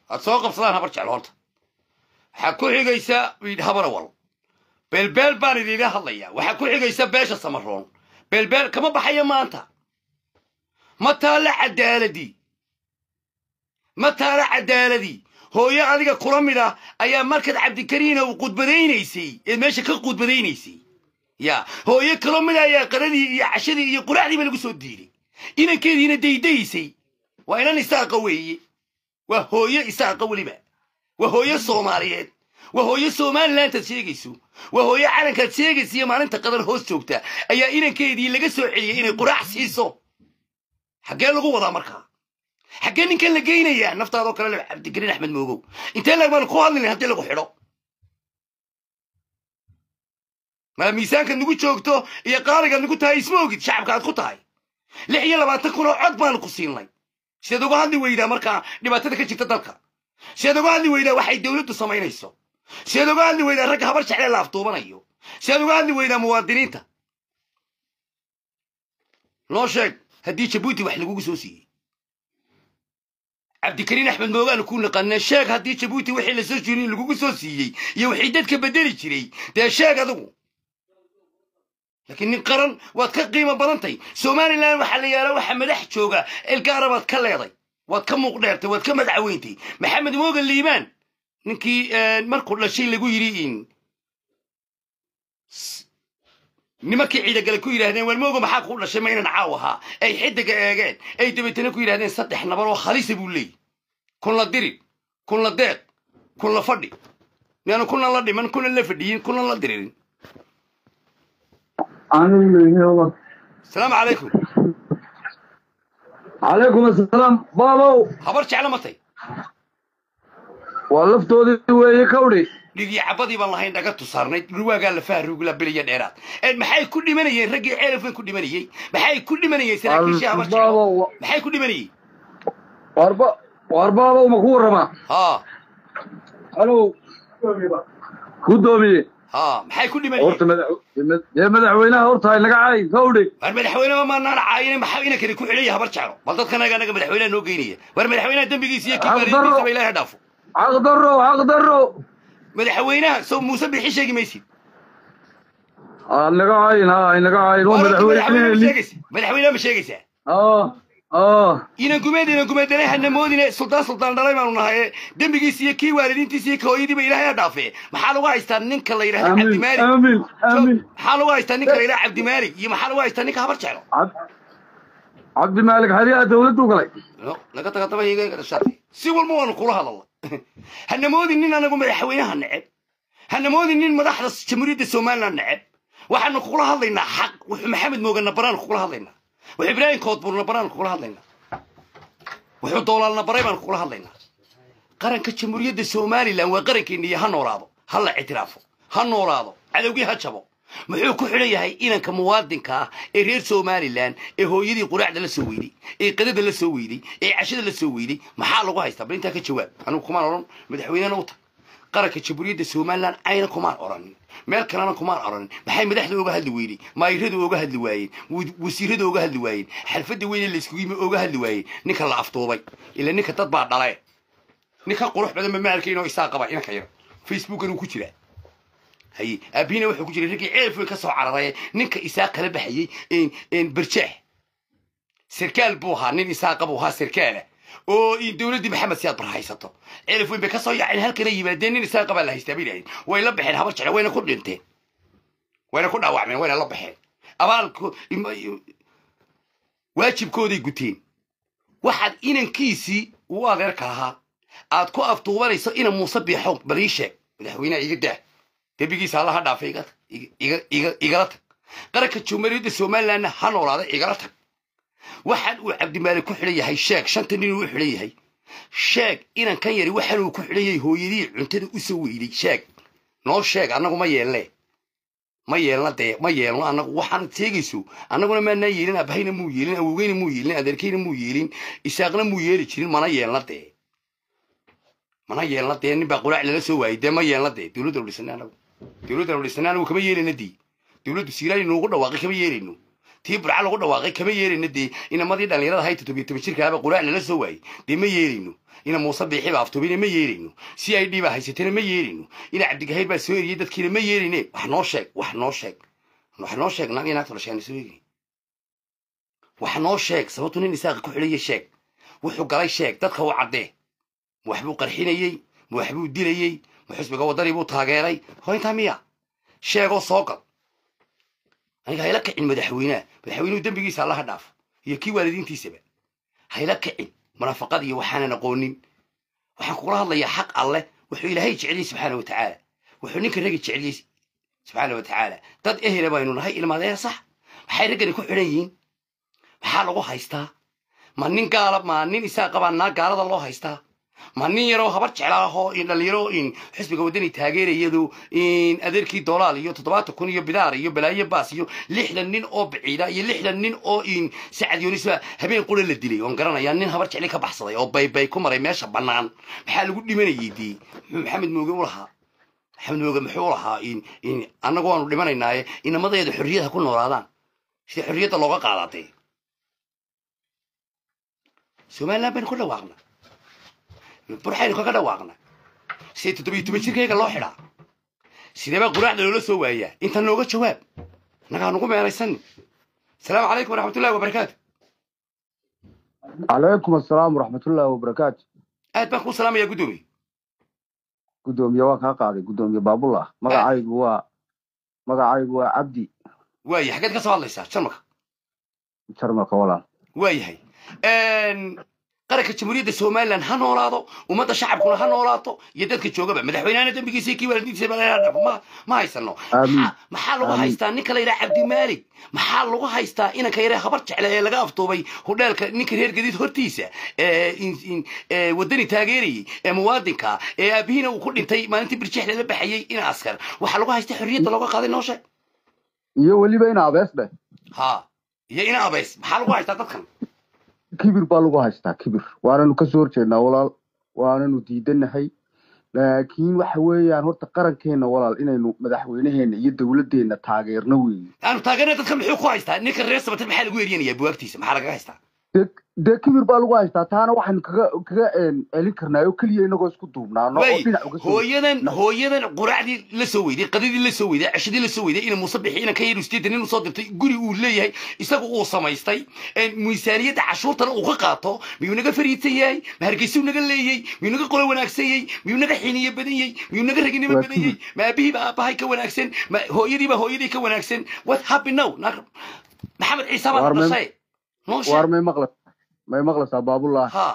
aad soo qabsadaan habar jeclo horta waxaa ku xigaysa habarawal beelbeel baan idiinla hadlayaa waxaa ku xigaysa beesha samaroon beelbeel kama baxayo maanta ma taalla cadaaladii ma taalla cadaaladii hooyo adiga kula mid ah ayaa markaad cabdikariina uu qudbadaynaysay ee meesha ka qudbadaynaysay ya hooyo kalo mid ayaa qaradii iyo cashadii iyo quraacdiiba lagu soo diiday inankeediina daydaysay waa inan isaaqa weeye waa hooyo isaaqa weliba waa hooyo soomaaliyeed waa hooyo somalilantaad sheegayso waa hooyo calankaad sheegaysa iyo maalinta qadar hoos joogta ayaa inankeedii laga soo celiyey inay quraac siiso xaggee lagu wadaa markaa xaggee ninkan la geynayaa naftaadoo kale le cabdikariin axmed moogow intee lag baan ku hadlinayn haddii lagu xidho maa miisaankaad nagu joogto iyo qaaligaad nagu tahay isma ogid shacabka aad ku tahay lix iyo labaatan kun oo cod baanu ku siinay sideed uga hadli weydaa markaa dhibaatada ka jirta dalka sideed uga hadli weydaa waxay dowladdu samaynayso sideed uga hadli weydaa ragga habar jeclee la aftuubanayo sideed uga hadli weydaa muwaadiniinta noo sheeg haddii jabuuti wax lagugu soo siiyey cabdikariin axmed moogaanu ku naqanee sheeg haddii jabuuti wixii lasoo jirin lagugu soo siiyey iyo wixii dadka bedeli jiray dee sheeg adigu laakiin nin qaran waad ka qiimo badantay somalilan waxaa la yaala waxa madax jooga elgaara baad ka leeday waad ka muuq dheertay waad ka madacweyntay maxamed moogan liibaan ninkii markuu dhashay lagu yidhi in nimankii ciidagale ku yidhaahdeen walmooga maxaa kuu dhashay ma inan caaw ahaa ay xidiga eegeen ay dabeetana ku yidhahdeen saddex nabar oo khalisa buu leeyahy kun la dirin kun la deeq kun la fadhi yaanu kunan la dhiman kunan la fadhiyin kunan la diririn asalaamu calaykum calaykum asalaam baabow habar jecla matay waa laftoodii weeye kawdhi dhigii cabadii baan lahayn dhaga tusaarnay dhurwaagaa lafaha rugla biliya dheeraad maxay ku dhimanayeen raggii ceelafan ku dhimanayey maxay ku dhimanayeen saraakiishii habar jeclo baabow maxay ku dhimanayey warba war baabow ma ku warramaa haa halow guddoomiye haa maxay ku dhimanayeen horta madax dee madaxweynaha horta hay naga cay kawdhi war madaxweyneba maanaan caayine maxaa inankani ku xidhaya habar jeclo bal dadkan anaga anaga madaxweynaha noo geynaya war madaxweynaha dembigiisa iyo kii Xaq darro. waalidiintiisaba ilaahay ha dhaafo xaq darro xaq darro madaxweynaha soo muuse bixi sheegi maysid aa naga cayin ha hay naga cayin waa War horta madaxweyne ma madaxweyne sheegaysa madaxweynaha ma sheegaysaa aa aa inan gumeed inan gumeedane hanamoodine suldaan suldaan dhalay baanu nahaye dembigiisa iyo kii waalidiintiisa iyo kahooyadiiba ilaahay ha dhaafee maxaa lagu haystaa ninka la yidhahda aamin cabdimaalig aamin aamin maxaa lagu haystaa ninka la yidhahda cabdimaalig iyo maxaa lagu haystaa ninka habar jeclo Cab- cabdimaalik xeryaha dawladdu galay no naga taga daba higa iga dhashaatay si walba waanu kula hadalna hanamoodin nin anagu madaxweynaha neceb hanamoodin nin madaxda jamhuuriyadda somaliland neceb waxaanu kugula hadlaynaa xaq wuxuu maxamed moogana baraan kugula hadlaynaa wuxuu ibraahim koodburna baraan kugula hadlaynaa wuxuu doolaalna baray baan kugula hadlaynaa qaranka jamhuuriyadda somaliland waa qarankeena iyo ha noolaado ha la ictiraafo ha noolaado cadowgii ha jabo muxuu ku xidhan yahay inanka muwaadinka ah ee reer somalilan ee hooyadii quraacda la soo weyday ee qadada la soo weyday ee cashada la soo weyday maxaa lagu haystaa bal intaa ka jawaab anigu kumaan odhan madaxweynena u tag qaranka jamhuuriyadda somalilan ayna kumaan odhanin meel kalena kumaan odhanin maxay madaxda oga hadli weynay maayiradu oga hadli waayeen wa- wasiirada oga hadli waayeen xalfadda weyne layskugu yimi oga hadli waayeen ninka la aftuubay ila ninka dad baa dhale ninka qurux badan ma maalkayn oo isaa qaba inanka yar facebookan uu ku jiraa haye aabihina wuxuu ku jiray raggii ceelfoy ka soo cararaya ninka isaa kala baxayey een- een berjeex sarkaal buu ahaa nin isaaqa buu ahaa sarkaala oo in dowladdii maxamed siyaad bar haysato ceelfoyn bay ka soo yaaceen halkana yimaadeen nin isaaqa baa la haystaa bay yidhahdeen way la baxeen habar jecla wayna ku dhinteen wayna ku dhaawacmeen wayna la baxeen abaalku im- waajibkooday guteen waxaad inankiisii uu adeerka ahaa aad ku aftuubanayso ina muuse biixo bal ii sheeg madaxweynaha iga daa dembigiisa allaha dhaafay iga iga- iga iga igala tag qaranka jamhuuriyadda somalilandna ha noolaada igala tag waxaan uu cabdimaalik ku xidhan yahay sheeg shanta nin uu u xidhan yahay sheeg inan kan yari waxaan uu ku xidhan yahay hooyadii cuntada u soo weyday sheeg noo sheeg annagu ma yeelne ma yeelna dee ma yeelno annagu waxaan sheegayso annaguna maanaa yeelin abahayna muu yeelin awowgeyna muu yeelin adeerkayna muu yeelin isaaqna muu yeeli jirin mana yeelna dee mana yeelna dee nin baa quraac lala soo waayay dee ma yeelna dee dowladda nu dhisnay anagu dowladda nu dhisnay anagu kama yeelayna dii dowladdu siiraani noogu dhawaaqay kama yeelayno tii burca lagu dhawaaqay kama yeelayno dee inamadii dhallinyarada ahay toddobiyo toban jirkaaba quraac lala soo waayey dee ma yeelayno ina muuse biixi baa aftoobina ma yeelayno si ay dhibaa haysatana ma yeelayno ina cabdigahayr baa soo eriyey dadkiina ma yeelayne wax noo sheeg wax noo sheeg wax noo sheeg naag iyo naagta dhashaana soo eegin wax noo sheeg sababtu nin isaaqa ku xidhaya sheeg wuxuu galay sheeg dadka u caddee ma waxbuu qarxinayey ma waxbuu dilayey ma xusbiga waddanii buu taageeray hoo intaa miya sheegoo soo gal aniga hayla kicin madaxweynaha madaxweynuhu dembigiisa allaha dhaafo iyo kii waalidiintiisaba hayla kicin munaafaqad iyo waxaanan aqoonin waxaan kugula hadlayaa xaq alleh wuxuu ilaahay jeceliyey subxaana watacaala wuxuu ninka ragi jeceliyey subxaana watacaala dad ehela baynu nahay ilmaadee sax maxay raggani ku xidhan yihiin maxaa lagu haystaa ma nin gaala ma nin isaa qabaa naa gaalada loo haystaa ma nin yaroo habar jeclaahoo in dhalinyaro in xisbiga waddani taageerayadu in adeerkii dolaal iyo toddobaatan kun iyo bidaar iyo balaayo baas iyo lixdan nin oo baciida iyo lixdan nin oo in sacad yunisba habeen qura la dilay oon garanayaa nin habar jecli ka baxsaday oo baybay ku maray meesha bannaan maxaa lagu dhimanayay dee muxuu maxamed mooge u lahaa maxamed mooge muxuu u lahaa in in annagu waanu dhimanaynaaye inamadeeda xorriyadha ku noolaadaan sida xorriyadda looga qaadatay somaliland baynu ku dhawaaqna burxaynu kaga dhawaaqna sidee toddobiyo toban jirkayga loo xidhaa sideebaa quraacda loola soo waayaa inta nooga jawaab annagaa nugu meelaysanni asalaamu calaykum waraxmatullahi wabarakaatu calaykum assalaam waraxmatullaahi wabarakaatu aad baan kuu salaamayaa guddoomiye guddoomiye waa kaa qaaday guddoomiye baabullah magacaygu waa magacaygu waa cabdi waayahay xaggeed ka soo hadlaysaa jarmalka jarmalka walaal waayahay qaranka jamhuuriyadda somalilan ha noolaado ummadda shacabkuna ha noolaato iyo dadka joogaba madaxweynehana dembigiisa iyo kii waalidiintiisa baa laga dhafo ma ma haysano Amiin. Maxaa- maxaa lagu Amiin. haystaa ninka la yidhaha cabdimaalig maxaa lagu haystaa inanka yare habar jecle ee laga aftuubay hudheelka ninka reer gadiid hortiisa ee in- in- ee waddani taageerayey ee muwaadinka ee aabihiina uu ku dhintay maalintii birjeex lala baxayey in askar waxaa lagu haystaa xorriyadda looga qaaday noo sheeg iyo weliba in abees dheh ha iyo ina abays maxaa lagu haystaa dadkan kibir baa lagu haystaa kibir waananu kasoo horjeednaa walaal waananu diidanahay laakiin waxa weeyaan horta qarankeena walaal inaynu madaxweynaheena iyo dowladdeena taageerno weeye aanu taageerna dadkan muxuu ku haystaa ninka reer sabatir maxaa lagu eryanaya buwaagtiisa maxaa lagaga haystaa dee dee kibir baa lagu haystaa taana waxaynu kaga kaga een, celin karnaa oo keliya inagoo isku duubnaano oo way dhinac uga soo hooyadan No. hooyadan quraacdii la soo weyday qadadii la soo weyday ceshadii la soo weyday ina muuse bixi inan ka yar usteedan inuu soo dirtay guri uu leeyahay isagu uu samaystay een, miisaaniyadda cashuurtana uu ka qaato miyuu naga fariidsan yahay ma hargeysuu naga leeyey miyuu naga qolo wanaagsan yahay miyuu naga xiniye badan yahay miyuu naga raginimo Waa badan yahay ma aabihiiba aabbahay ka wanaagsan ma hooyadiiba hooyadii ka wanaagsan what happened now Naag- maxamed ciise baa Waar na mem- dhashay noo waar sheeg may maqla may maqlaysaa baabullah ha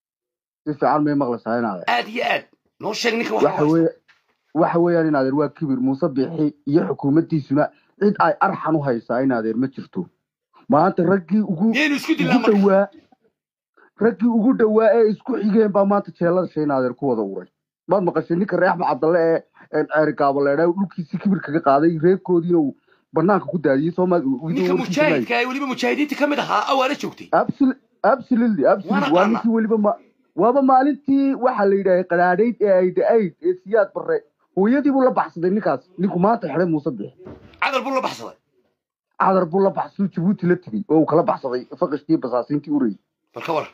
si fiican may maqlaysaa inaade aad iyo aad noo sheeg ninka waxa waxa weeye waxa weeyaan in adeer waa kibir muuse bixi iyo xukuumaddiisuna cid ay arxan u haysaa in adeer ma jirto maanta raggii ugu miyaynu isku dilaa ugu marka dhowaa raggii ugu dhowaa ee isku xigeen baa maanta jeelada shay in adeer ku wada uray maad maqashay ninka reer axmed cabdalle ee ee ceeri gaabaleedha dhulkiisii kibir kaga qaaday reerkoodiina uu banaanka ku daadiyey soomaali ninka mujaahidka ee weliba mujaahidiinta ka mid ahaa awaala joogtay absolutely Waana absolutely waa qaana. ninkii weliba ma waaba maalintii waxaa la yidhaahay qadaadhayd ee ay da-ayd ee siyaad barre hooyadii buu la baxsaday ninkaas ninku maanta xidhay muuse bixi cadal buu la baxsaday cadar buu la baxsaduu jabuuti la tegey oo uu kala baxsaday faqishkii basaasiintii urayay bal ka war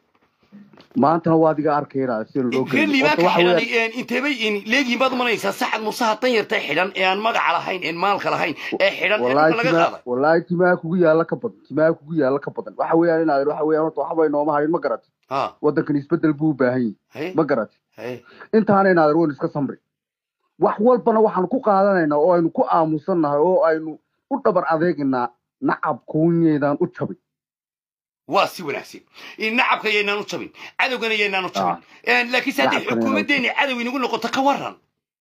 maantana waa adiga arkayna sida loo reer liibaan ka waxa weeyaan- xidhan inteebay leegihiin baad umanaysaa saxad musaha tan yarta xidhan ee aan magaca lahayn een maalka lahayn ee xidhan ee wallaahi dhulka laga timaa qaaday wallaahi timaha kugu yaalla ka badan timaha kugu yaalla ka badan waxa weeyaan inaad waxa weeyaan horta waxba inooma harin ma garat ha waddankan isbeddel buu u baahan yahay haye ma garat haye intaana inaad waynu iska samri wax walbana waxaanu ku qaadanaynaa oo aynu ku aamusannahay oo aynu u dhabar adeegaynaa nacab kuunyeedaan u jabin waa si wanaagsan in nacabka yaynaan u jabin cadowgana yaynaan u jabin laakiinse haddii Nacabkana xukuumaddeeni cadow inagu noqoto ka waran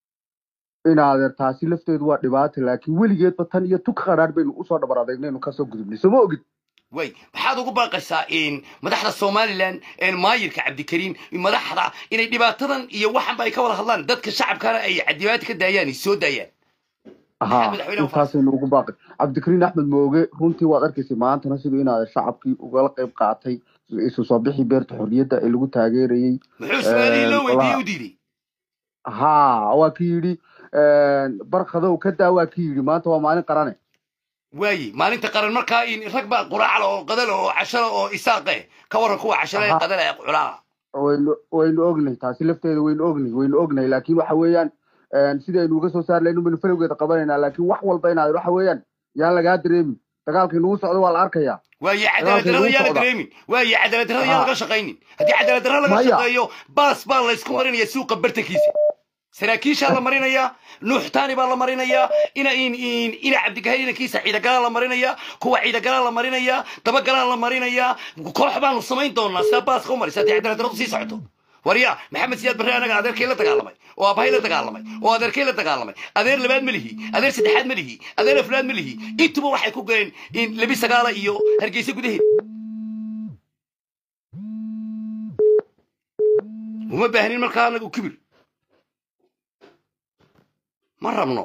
inaadeer taasi lafteedu waa dhibaata laakiin weligeedba tan iyo tuk qadhaadh baynu usoo dhabar adeegnaynu kasoo gudubnay soo ma ogid way maxaad ugu baaqaysaa in madaxda somalilan een maayirka cabdikariim madaxda inay dhibaatadan iyo waxanba ay ka wada hadlaan dadka shacabkana ay cadibaati ka daayaan ay soo daayaan haa madaxweynaha intaasaynu ugu baaqay cabdikariin axmed mooge runtii waad arkaysay maantana siduu inaadeer shacabkii ugala qayb qaatay isu soo bixii beerta xorriyadda ee lagu taageerayey muxuu su-aalihii loo weydiiyey walahi- u diiday haa waa ki yidhi barkadow ka daa waa ki yidhi maanta waa maalin qarane waayi maalinta qaran markaa in rag baa quraacla oo qadala oo cashada oo isaaqe ka waran kuwa cashada ee Aha. qadala ee culaa waynu waynu ognay taasi lafteeda waynu ognay waynu ognay laakiin waxa weeyaan een, sidaynu uga soo saari lahayn baynu falowgeeda qabanaynaa laakiin wax walba inaad waxa weeyaan yaan lagaa dareemin dagaalkii nagu socdo waa la arkayaa waaye Dagaalka cadaalad darrada lagu yaa la socda. dareemin waaye cadaalad darrada yaa Aha. laga shaqaynin haddii cadaalad darra laga Maya. shaqeeyo baas baa laysku marinaya suuqa bartankiisa saraakiishaa la marinayaa nuuxtaani baa la marinayaa ina in in ina cabdigahar inankiisa ciidagalaa la marinayaa kuwa ciidagalaa la marinayaa dabagalaa la marinayaa koox baanu samayn doonaa sidaa baaska u marisa haddii cadaalad darradu sii socoto warya maxamed siyaad barre anaga adeerkay la dagaalamay oo abahay la dagaalamay oo adeerkay la dagaalamay adeer labaad ma lihi adeer saddexaad ma lihi adeer afraad ma lihi intuba waxay ku galeen in labi sagaala iyo hargeysa gudaheeda uma baahnin markaa anagu kibir ma rabno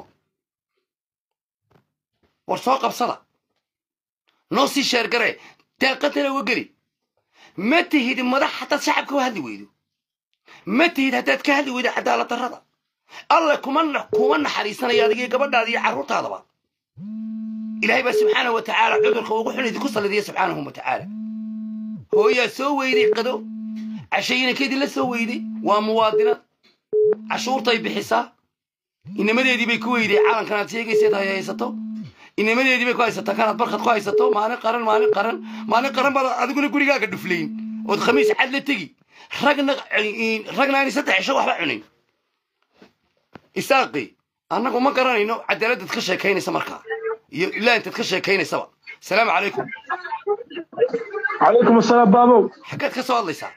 war soo qabsada noo sii sheergaree daaqadana uga geli ma tihid madax haddaad shacabka u hadli weydo ma tihid haddaad ka hadli weydo cadaalad darrada alle kuma na- kuma naxariisanaya adigii gabadhaada iyo carruurtaadaba ilaahay baa subxaanahu wa tacaala cudurka ugu xun idinku sallidiya subxaanahu wa tacaala hooyaa soo weyday qado cashayinankeedii la soo weyday waa muwaadinad cashuurtay bixisaa inamadeedii bay ku weyday calankan aad sheegayseed hay haysato inamadeedii bay ku haysataa kanaad barkad ku haysato maalin qaran maalin qaran maalin qaran baad adiguna gurigaaga dhuflayn ood khamiis cad la tegi ragna ragna aan saddex cisho waxba cunin isaaqi annagu ma garanayno cadaaladdaad ka sheekaynaysa markaa iyo ilaa intaad ka sheekaynaysaba asalaamu calaykum calaykum asalaam baabow xaggaad ka soo hadlaysaa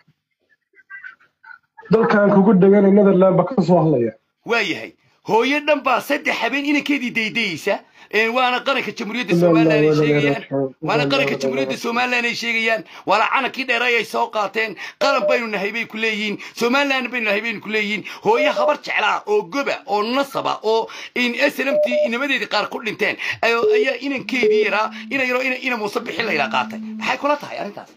dalkan kugu dheganay netherland baa ka soo hadlaya waa yahay hooyo dhan baa saddex habeen inankeedii daydayeysa Ee, waana qaranka jamhuuriyadda Ilaa somalilan ay ilaa sheegayaan ilaa waana ilaa qaranka ilaa jamhuuriyadda somalilan ay sheegayaan waana canankii dheeray ay soo qaateen qaran baynu nahay bay ku leeyihiin somalilan baynu nahay baynu ku leeyihiin hooyo habar jeclaa oo goba oo nasaba oo in snmt inamadeedii qaar ku dhinteen ayo- ayaa inankeedii yaraa ina yaro ina ina muuse bixin layla qaatay maxay kula tahay arrintaas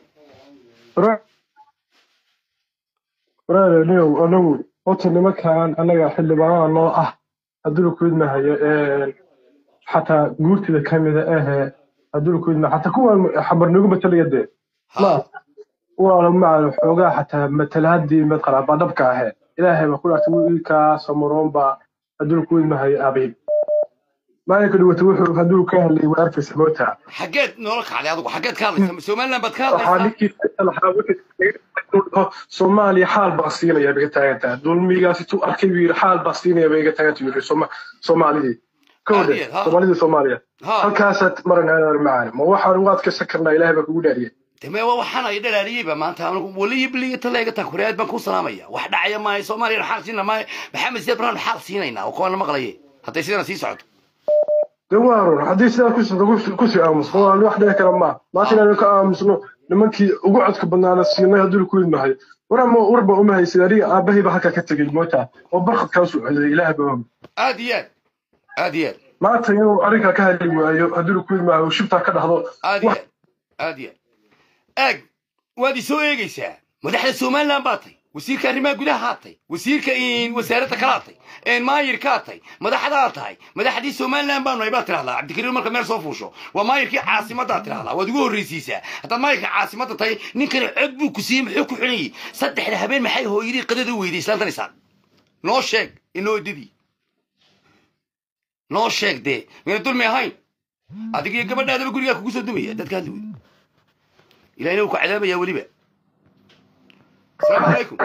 waraareniyow anagu horta nimankan annaga xildhibaanada noo ah hadduu kuidmahayo xataa guurtida ka mida ahee hadduu kuidma xataa kuwan xabar nagu matalaya dee ma walaalo maca xoogaa xataa matalaadii madqalaba dhabka ahee ilaahay baa ku dhaartay wiilkaa samuroon baa hadduu kuidmahayo abiib maalinka dhawata wuxuu hadduu ka hadlay waa arkaysa moota xaggeed noola kacday adigu xaggeed ka hadlaysa somalilan baad ka waxaa hadlaysaa ninkii lahaa wuxuu soomaaliya xaal baa siinaya bay iga taagantaha dulmigaas intuu arkay buu yidhi xaal baa siinaya bay iga taaganta yidhi Sooma- soomaalidii kowdhe Caadiyeed, ha. soomaalidii soomaaliya ha halkaasaad maran aadar macaan ma waxaan ugu adkaysan karnaa ilaahay baa kugu dhaariyay deme waa waxaan ay dhalaaliyeyba maanta anigu waliyo biliyo taleega tan kureed baan ku salaamaya wax dhacaya maayo soomaaliya xaal siina maayo maxamed siyaad baraan xaal siinaynaa oo kuwana maqlaye hadday sidana sii socoto de waa run haddii sidaa kusii kusii aamusno waa wax dhici kara maa maanta inaanu ka aamusno nimankii ugu codka badnaana siinay hadduu ku idmahay warama warba uma haysid aniga aabbahay baa halkaa ka tegey moota oo barkad kaa soo celiyay ilaahay baa og aad iyo aad aad iyo aad maanta inuu arrinkaa ka hadli waayo hadduu ku idmaayo shibtaa ka dhahdo aad iyo aad aad iyo aad aag waad isoo eegaysaa madaxda somalilan baa tay wasiirka arrimaha gudaha haa tay wasiirka wasaaradda kalaa tay maayirkaa tay madaxdaa tahay madaxdii somalilan baanu nahay baad tirahdaa cabdikariim marka meel soo fuusho waa maayirkii caasimaddaa tirahdaa waad ugu horreysiisaa haddaad maayirka caasimadda tahay ninkani cod buu ku siiyey muxuu ku xunayey saddexda habeen maxay hooyadii qadada u weyday islaantan isaan noo sheeg inoo edadii noo sheeg dee mayna dulmi ahayn adiga iyo gabadhaadaba gurigaa kugu soo dumaya dadka hadli weydo ilahina wuu ku cadaabaya weliba asalaamu calaykum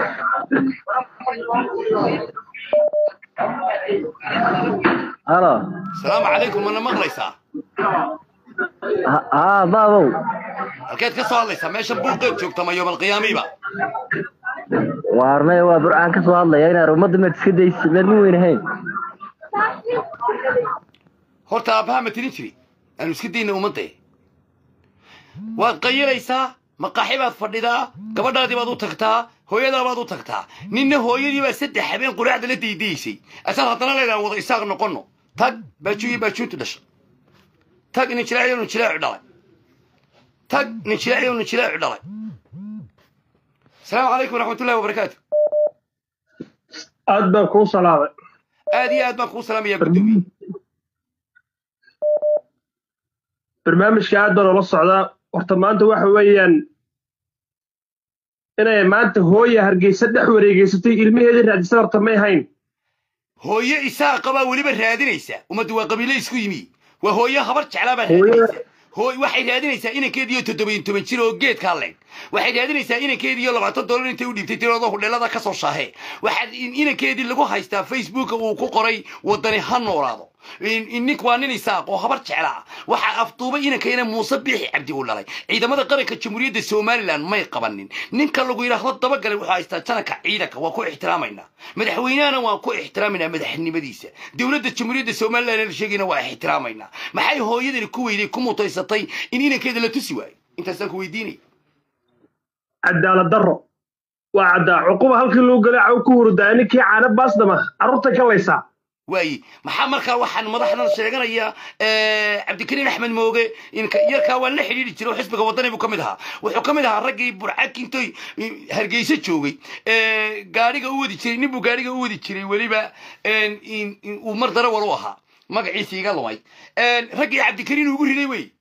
halo asalaamu calaykum mana maqlaysaa haa baabow halkeed ka soo hadlaysaa meesha buuqeed joogta ma yoomalqiyaamiiba waarnay waa burcaan ka soo hadlaya inaad ummadda maad iska daysi meel ma weyn ahayn horta aabbaha ma tirin jiri aanu iska dayna ummadde waad qayilaysaa maqaaxi baad fadhidaa gabadhaadii baad u tagtaa hooyadaa baad u tagtaa ninna hooyadii baa saddex habeen quraacda la daydaysay asaad haddana leedaha wada isaaq noqonno tag baajuuyi baajuuntu dhasha tag nin jilaaciyo nin jilaacu dhalay tag nin jilaaciyo nin jilaacu dhalay asalaamu calaykum waraxmatullahi wabarakaatu aad baan kuu salaamay aad iyo aad baan kuu salaamayaa guddoomiye barnaamijka aad baan ula socdaa horta maanta waxa weeyaan inay maanta hooya hargeysa dhex wareegeysatay ilmaheedii raadisada horta may hayn hooyo isaaqa baa weliba raadinaysa ummaddu waa qabiilo isku yimi waa hooyo habar jeclaa baa Hooyo- raadinaysa hooy waxay raadinaysaa inankeediyo toddobiyo toban jir oo geedkaa leeg waxay raadinaysaa inankeediyo labaatan dollar intay u dhiibtay tirada hudheelada ka soo shaahe waxaad in- inankeedii lagu haystaa facebooka uu ku qoray wadani ha noolaado In- in nink waa nin isaaq oo habar jecla ah waxaa afduubay inankayna muuse biixi cabdi uu dhalay ciidamada qaranka jamhuuriyadda somalilan may qabanin ninka lagu yidhaahdo dabagalay wuxuu haystaa jananka ciidanka waa ku ixtiraamaynaa madaxweynahana waan ku ixtiraaminaa madaxnimadiisa dowladda jamhuuriyadda somalilan la sheegayna waa ixtiraamaynaa maxay hooyadani ku weyday ku mutaysatay in inankeeda la tusi waayo intaasaan ku weydiinaya cadaalad darro waa caddaa cuquba halkii loo galay caw ku hurdaa ninkii caana baasdama carruurta ka laysaa waaye maxaa markaa waxaan madaxdan sheeganayaa cabdikariin axmed mooge inka yarkaa waa la xidhiidhi jiray oo xisbiga wadani buu ka mid ahaa wuxuu ka mid ahaa raggii burcakintoy hargeysa joogay ee, gaadhiga u wadi jiray nin buu gaadhiga u wadi jiray weliba een, in- in uu mar darawal u ahaa magaciisa iga lumay Een, raggii cabdikariin ugu riday wey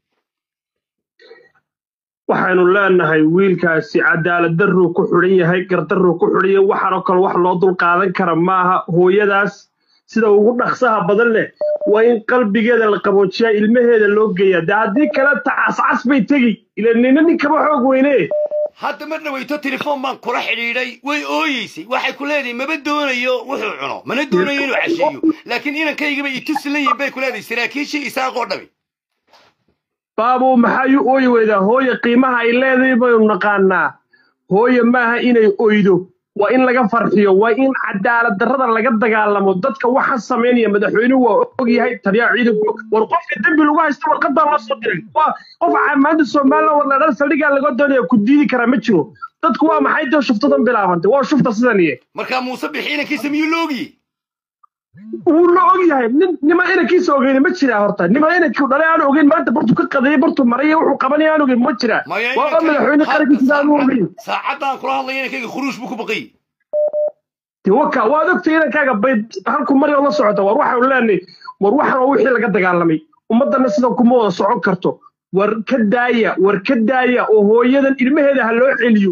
waxaanu leenahay wiilkaasi cadaalad darruu ku xidhan yahay gardarruu ku xidhan yahay waxaanoo kale wax loo dul qaadan kara maaha hooyadaas sida ugu dhaqsaha badan leh waa in qalbigeeda la qaboojiyaa ilmaheeda loo geeyaa dee haddii kale tacascas bay tegi ila nina ninkaba xoog weyne hadda mar dhaweyto telefoon baan kula xidhiidhay way ooyeysay waxay ku leedahay maba doonayo wuxuu cuno mana doonayo inuu casheeyo laakiin inankaygaba itusi la yihin bay ku leedahay saraakiishii isaaqoo dhami baabuu maxay u ooyi weydaa hooye qiimaha ay leedahay baynu naqaanaa hooye maaha inay oydo waa in laga farxiyo waa in cadaalad darrada laga dagaalamo dadka waxa samaynaya madaxweynuhu waa og yahay taliyaha ciidanku war qofka dembi lagu haysta warqadaa loo soo diray waa qof maanta somalilan warladhan saldhigaa laga doonaya ku diidi karaa ma jiro dadku waa maxay dee shuftadan bilaabantay waa shufta sidan iye markaa muuse bixi inankiisa miyuu la ogiyey wuu la og yahay nin nima inankiisa ogeyni ma jiraa horta nima inankii dhalay aan ogeyn maanta bartu ka qadayay bartu maray wuxuu qabanaya aan ogeyn ma jiraa maya waa inanka- madaxweyne qarankiisa aan u ogeyn saacaddan kula hadlaya inankayga khuruush buu ku baqayay dee waka waad ogtay inankaaga bay halku mari oo la socota war waxaanu leenahay war waxan waa wixii laga dagaalamay ummadana sidan kuma wada socon karto war ka daaya war ka daaya oo hooyadan ilmaheeda ha loo celiyo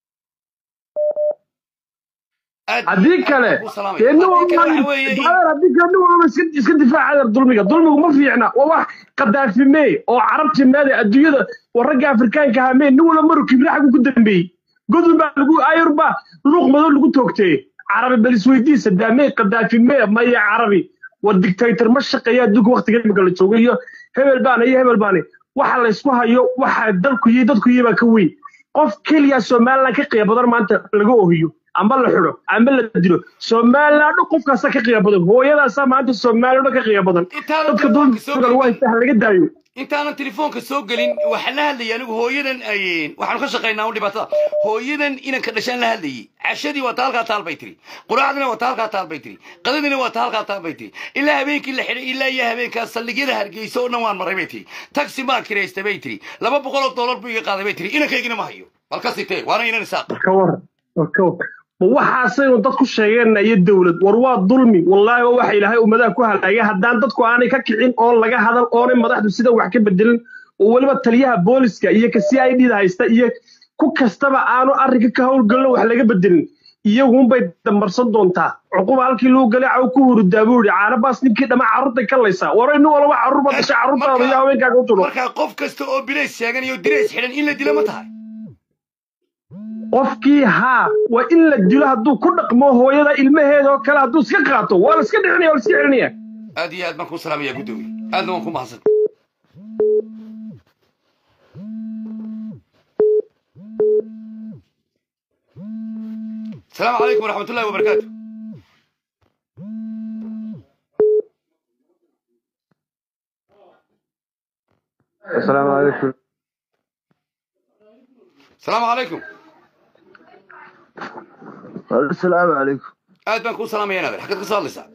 Aad- haddii kale aad buu salaamaya. dee nin Haddii kale walba waxa weeye in- Brother, haddii kale nin walba iska iska difaaca adeer dulmiga dulmigu ma fiicna waa wax qadaafimee oo carabti meede adduunyada war ragga afrikaanka ahaa mee nin walba maru kibraaxgu ku dambeeyey godun baa lagu ayur baa luuq madow lagu toogtee carabi bal isweydiisa daamee qadaafimee maya carabi war dictator ma shaqeeya adduunka waqtiga imika la joogo iyo hebel baana iyo hebel baana waxa la isku hayo waxa dalku iyo dadku iyo baa ka weyn qof keliya somaliland ka qiya badan maanta laga ohiyo amba la xidho amba la dilo somaliland dhan qofkaasa ka qiya badan hooyadaasaa maanta somaliland dhan ka qiya badan Intaanan dadka telefoonka soo dulmiga waa gelin- inta laga daayo intaanan telefoonka soo gelin waxaan la hadlayay anigu hooyadan ay- waxaanu ka shaqaynaa un dhibaatada hooyadan inanka dhashaan la hadlayay cashadii waa ta halkaa taal bay tiri quraacdina waa ta halkaa taal bay tiri qadadina waa ta halkaa taal bay tiri ilaa habeenkii la xidhay ilaa iyo habeenkaa saldhigyada hargeysa oo dhan waan maray bay tiri taxi baan kiraystay bay tiri laba boqol oo dollar buu iga qaaday bay tiri inankaygina ma hayo bal ka sitee waana inan isaaq ka waran ka waran ma waxaasaynu dad ku sheegeenna iyo dowlad war waa dulmi wallaahi waa waxa ilaahay ummadaha ku halaagay haddaan dadku aanay ka kicin oo laga hadal oonay madaxdu sida wax ka bedelin oo weliba taliyaha booliska iyo ka c i d da haysta iyo ku kastaba aanu arrinka ka howlgalno wax laga bedelin iyagunbay dambarsan doontaa cuquba halkii loo galay caw ku hurudaa buu yidhi caanabaas ninkii dhamma carruurtay ka laysaa war nin walba carruur ba dhashay carruurtaada iyo haweenkaaga u tulo markaa qof kasta oo bilays sheegan iyo dirays xidhan in la dilo ma tahay qofkii haa waa in la dilo hadduu ku dhaqmo hooyada ilmaheeda oo kale hadduu iska qaato waa la iska dhicinaya waa la iska celinaya aad iyo aad baan kuu salaamaya guddoomiye aadna waan ku mahadsan السلام عليكم ورحمة الله وبركاته السلام عليكم السلام عليكم السلام عليكم aad baan kuu salaamaya naadir xagad ka soo hadlaysaa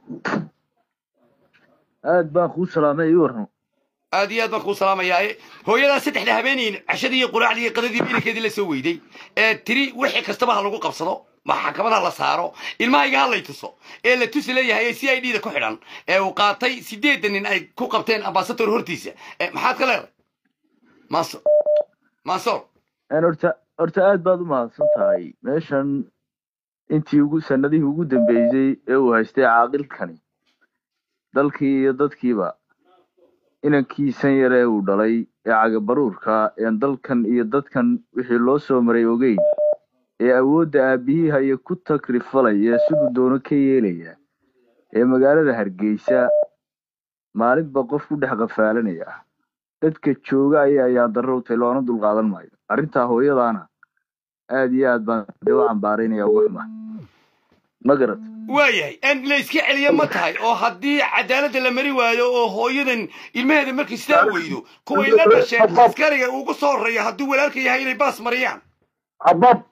aad baan kuu salaamay ii warran aad iyo aad baan kuu salaamayaa hooyadaa saddexda habeenayn cashadii iyo quraacdii iyo qadadii inankeedii la soo weyday ee tiri wixii kastaba ha lagu qabsado maxkamada la saaro ilmahayga ha lay tuso ee la tusi leeyahay ee c i d da ku xidhan ee uu qaatay sideedan nin ay ku qabteen ambasador hortiisa Eh, maxaad ka leedahay manso mansoor Een, horta horta aad baad u mahadsan tahay meeshan intii ugu sanadihii ugu dambeysay ee uu haystay caaqilkani dalkii iyo dadkiiba inankiisan yar ee uu dhalay ee cagabaruurka een dalkan iyo dadkan wixii loo soo maray ogeyn ee awoodda aabihii haya ku takrifalaya siduu doono ka yeelaya ee magaalada hargeysa maalinba qof ku dhex qafaalanaya dadka jooga ayaa ayaa darro u tahay loona dulqaadan maayo arrintaa hooyadaana aad iyo aad baan dee u cambaaraynaya uga xuma ma garat waayahay in la iska celiya ma tahay oo haddii cadaaladda la mari waayo oo hooyadan ilmaheeda markay sidaa weydo kuway la dhasheen askariga ugu soo horreeya hadduu walaalka yahay inay baas mariyaan habab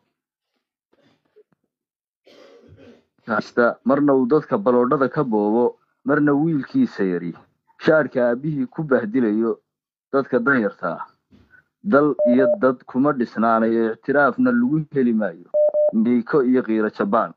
kasta marna uu dadka baloodhada ka boobo marna wiilkiisa yari shaarka aabihii ku bahdilayo dadka danyarta ah dal iyo dad kuma dhisnaanayo ictiraafna lagu heli maayo miiko iyo kiiro jabaan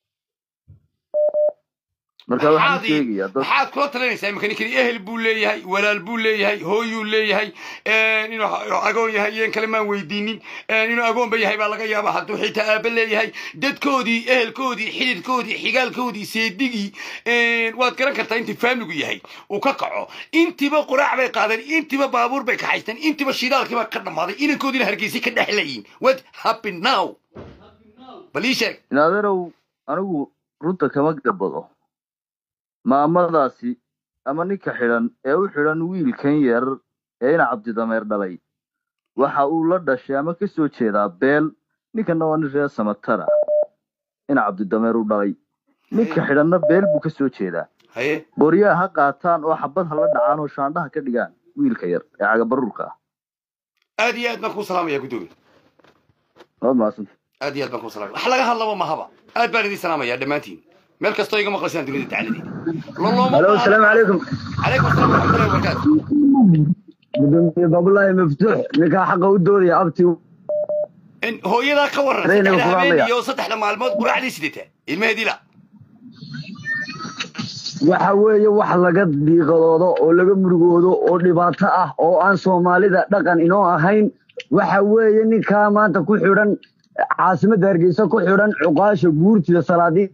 marka waxaan maxaad ii- sheegayaa dad maxaad kula talinaysaa imika ninkani ehel buu leeyahay walaal buu leeyahay hooyuu leeyahay inuu agoon yahay iyon kale maan weydiinin inuu agoonba yahay baa laga yaaba hadduu xitaa aaba leeyahay dadkoodii ehelkoodii xididkoodii xigaalkoodii seedigii waad garan kartaa intii faamligu yahay uu ka kaco intiba quraac bay qaadeen intiba baabuur bay kaxaysteen intiba shidaalkiiba ka dhammaaday inankoodiina hargeysay ka dhexlayiin what happened now bal ii sheeg inaadeerow anigu runta kama gabado maamadaasi ama ninka xidhan ee u xidhan wiilkan yar ee ina cabdidameer dhalay waxa uu la dhashay ama ka soo jeedaa beel ninkana waa nin reer samatara ina cabdidameer u dhalay ninka xidhanna beel buu ka soo jeedaa haye boryaha ha qaataan oo xabad ha la dhacaan oo shaandhaha ka dhigaan wiilka yar ee cagabaruurka ah aad iyo aad baan kuu salaamaya guddoomiye waad mahadsanta aad iyo aad baan kuu salaamaya wax laga hadlaba mahaba aad baan idin salaamaya dhammaantiin meel kastoo iga maqlaysaan dunida dacaladeeda lolooma halo asalaamu calaykum calaykum asalaam waraxmatullahi wabarakaatu gudoomiye baabulaahi maftuux ninkaa xaqa u doodaya abti in hooyadaa ka waran Reena saddexda ku habeen hadlaya. iyo saddexda maalmood quraacdii sidata ilmaheedii la waxa weeye wax laga diiqadoodo oo laga murugoodo oo dhibaato ah oo aan soomaalida dhaqan inoo ahayn waxa weeye ninkaa maanta ku xidhan caasimadda hargeysa ku xidhan cuqaasha guurtida salaadii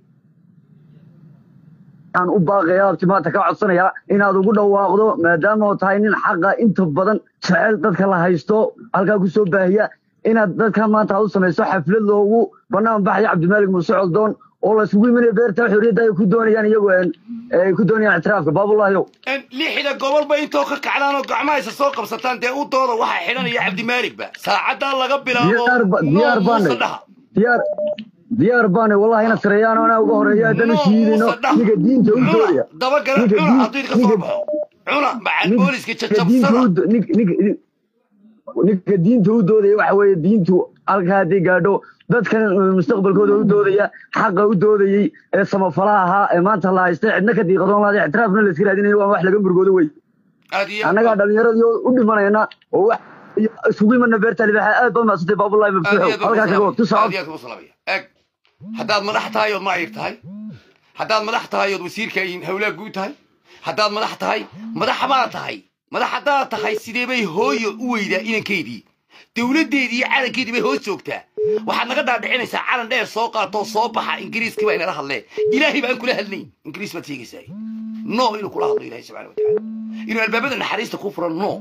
aan u baaqaya abti maanta ka codsanayaa inaad ugu dhawaaqdo maadaama oo tahay nin xaqa inta badan jecel dadka la haysto halkaa ku soo baahiya inaad dadka maanta aad u samayso xaflad loogu banaan baxaya cabdimaalik muuse coldoon oo la isugu imanaya beerta xorriyadda ay ku doonayaan iyagu een, ay ku doonayaan ictiraafka baabulahyow in lixda gobolba intoo ka kacdaan oo gacmaha isa soo qabsataan dee u dooda waxaa xidhanaya cabdimaaligba saacaddaa laga bilaabo diyaar ba- diyaar noo baanay muusa dhaha diyaar diyaar baanay wallahi ina sareeyaan oo anaa uga horeeya haddana noo shiidino muusa dhaha ninka diinta u doodaya cuna dabagala ninka cuna diin- hadduu idinka soo ninka- baxo cuna macal booliska ninka diinta jajabsada u do- nin- nin- nin- ninka diinta u doodaya waxa weeye diintu halkaa hadday gaadho dadkan uh, mustaqbalkooda u doodaya xaqa u doodayey ee samafalaha ahaa ee maanta la haystay cidna ka diiqadoon laada ictiraafna la iska raadinayo waa wax laga murgoodo wey aad iyo aad annagaa dhallinyaradii oo u dhimanayna oo wax iyo isugu imana beerta libaxa aad baa maasantay baabulahi aad iyo maftuuxo aad halkaa kaga wad tu aad socod iyo aad kugu salaamaya eeg haddaad madax tahay ood maayir tahay haddaad madax tahay ood wasiirka hawlaa guud tahay haddaad madax tahay madax baa tahay madax haddaad tahay sidee bay hooyo u weydaa inankeydii dowladdeedii iyo calankeedii bay hoos joogtaa waxaad naga dhaadhicinaysaa calan dheer soo qaatoo soo baxa ingiriiskii baa inala hadlee ilaahay baan kula hadlayn ingiriis baad sheegaysaa no inuu kula hadlo ilahay subxana watacaala inuu albaabada naxariista ku furan no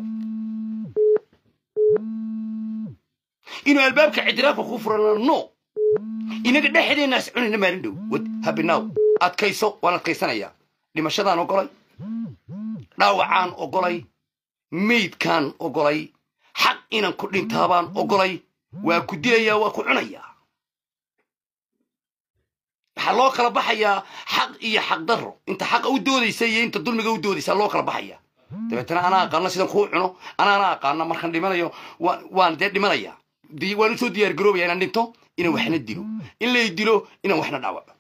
inuu albaabka ictiraafka ku furana no inaga dhexdeennaas cunayna maalin dhow wad habinaw adkayso waan adkaysanayaa dhimashadaan ogolay dhaawacaan ogolay meydkaan ogolay xaq inan ku dhintaabaan ogolay waa ku dilayaa waa ku cunayaa waxaa loo kala baxayaa xaq iyo xaq darro inta xaqa u doodaysa iyo inta dulmiga u doodaysa loo kala baxaya dabeetana anaa aqaana sidan kuu cuno anaana aqaana markaan dhimanayo waan waan dee dhimanayaa di- waan usoo diyaar garoobaya inaan dhinto inaan waxna dilo in lay dilo inaan waxna dhaawaco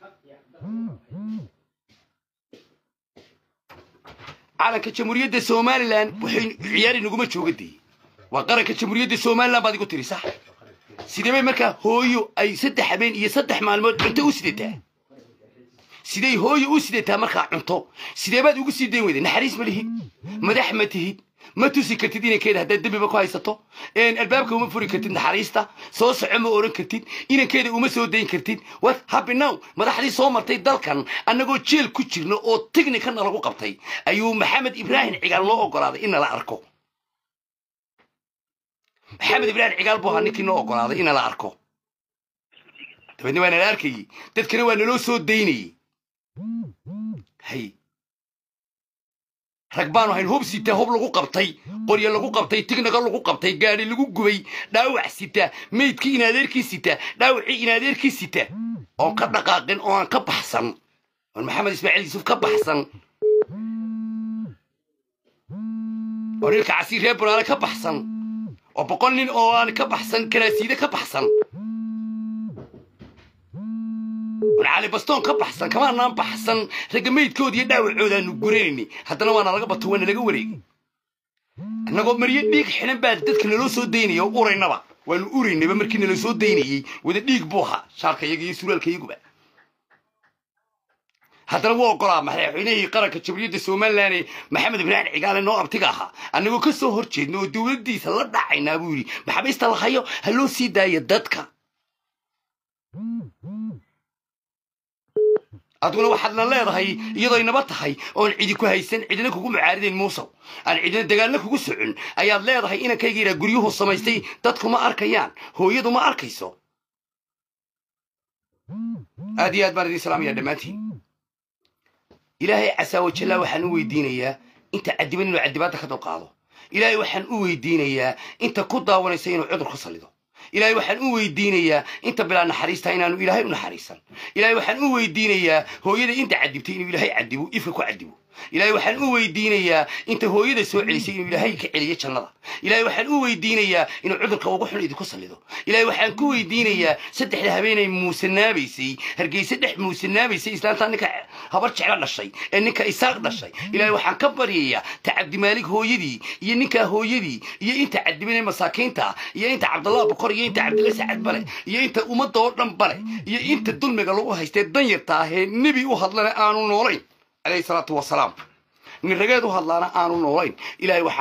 calanka jamhuuriyadda somalilan waxay ciyaari naguma jooga dee waa qaranka jamhuuriyadda somalilan baad igu tiri sax sidee bay markaa hooyo ay saddex habeen iyo saddex maalmood cunto u sidataa siday hooyo u sidataa markaa cunto sidee baad ugu sii dayn weyday naxariis ma lihid madax ma tihid ma tusi kartid inankeeda haddaad dembiba ku haysato albaabka uma furi kartid naxariista soo soco ma oran kartid inankeeda uma soo dayn kartid wat happy now madaxdii soo martay dalkan annagoo jeel ku jirno oo tignikana lagu qabtay ayuu maxamed ibraahim cigaal loo ogolaaday in nala arko maxamed ibraahim cigaal buu ahaa ninkii noo ogolaaday in nala arko dabeedna waa nala arkayey dadkana waa naloo soo daynayey hay rag baanu hayn hub sita hub lagu qabtay qoryo lagu qabtay tignaga lagu qabtay gaadhi lagu gubay dhaawac sita meydkii inadeerkii sita dhaawacii inadeerkii sita oon ka dhaqaaqin oo aan ka baxsan oon maxamed ismaaciil yuusuf ka baxsan oo nilka casiir reer banaale ka baxsan oo boqol nin oo aan ka baxsan karaasiide ka baxsan oon cali bastoon ka baxsan kamaanaan baxsan ragga meydkooda iyo dhaawacoodaanu guranayni haddana waana laga bato waana laga wareegay annagoo maryo dhiig xidhan baa dadka naloo soo daynaya oo uraynaba waanu uraynaba markii nala soo daynayey wada dhiig buu ahaa shaarka iyaga iyo suraalka iyaguba haddana wuu ogolaa madaxweynihii qaranka jamhuuriyadda somalilan ee maxamed ibraahim cigaale noo abtiga ahaa annagoo ka soo hor jeedna oo dowladdiisa la dhacaynaa buu yidhi maxaabiista la hayo ha loo sii daayo dadka aduguna waxaadna leedahay iyadoo inaba tahay oon cidi ku haysan cidina kugu mucaaridayn muusow aan cidina dagaalna kugu socon ayaad leedahay inankayga yidhaa guryuhu samaystay dadku ma arkayaan hooyadu ma arkayso aad iyo aad baan idin salaamaya dhammaantiin ilaahay casaa wajallaa waxaan u weydiinayaa inta cadiban inuu cadibaadda ka dulqaado ilaahay waxaan u weydiinayaa inta ku daawanaysa inuu cudur ku sallido ilaahay waxaan u weydiinayaa inta bilaa naxariista inaanu ilaahay u naxariisan ilaahay waxaan u weydiinayaa hooyada inta cadibtay inuu ilaahay cadibo ifka ku cadibo ilaahay waxaan u weydiinayaa inta hooyada soo celisay inuu ilaahay ka celiyo jannada ilaahay waxaan u weydiinayaa inuu cudurka ugu xun idinku sallido ilaahay waxaan ku weydiinayaa saddexda habeenay muusanaabaysay hargeyse dhex muusanaabaysay islaantaa ninka habar jeclo dhashay ee ninka isaaq dhashay ilaahay waxaan ka baryayaa ta cabdimaalig hooyadii iyo ninkaa hooyadii iyo inta cadibanay masaakiinta iyo inta cabdallah bukor iyo inta cabdilla sacad bale iyo inta ummadda oo dhan bale iyo inta dulmiga lagu haystee danyarta ahee nebi u hadlana aanu noolayn عليه الصلاة والسلام من رجال هذا أنا أنا نورين إلهي وح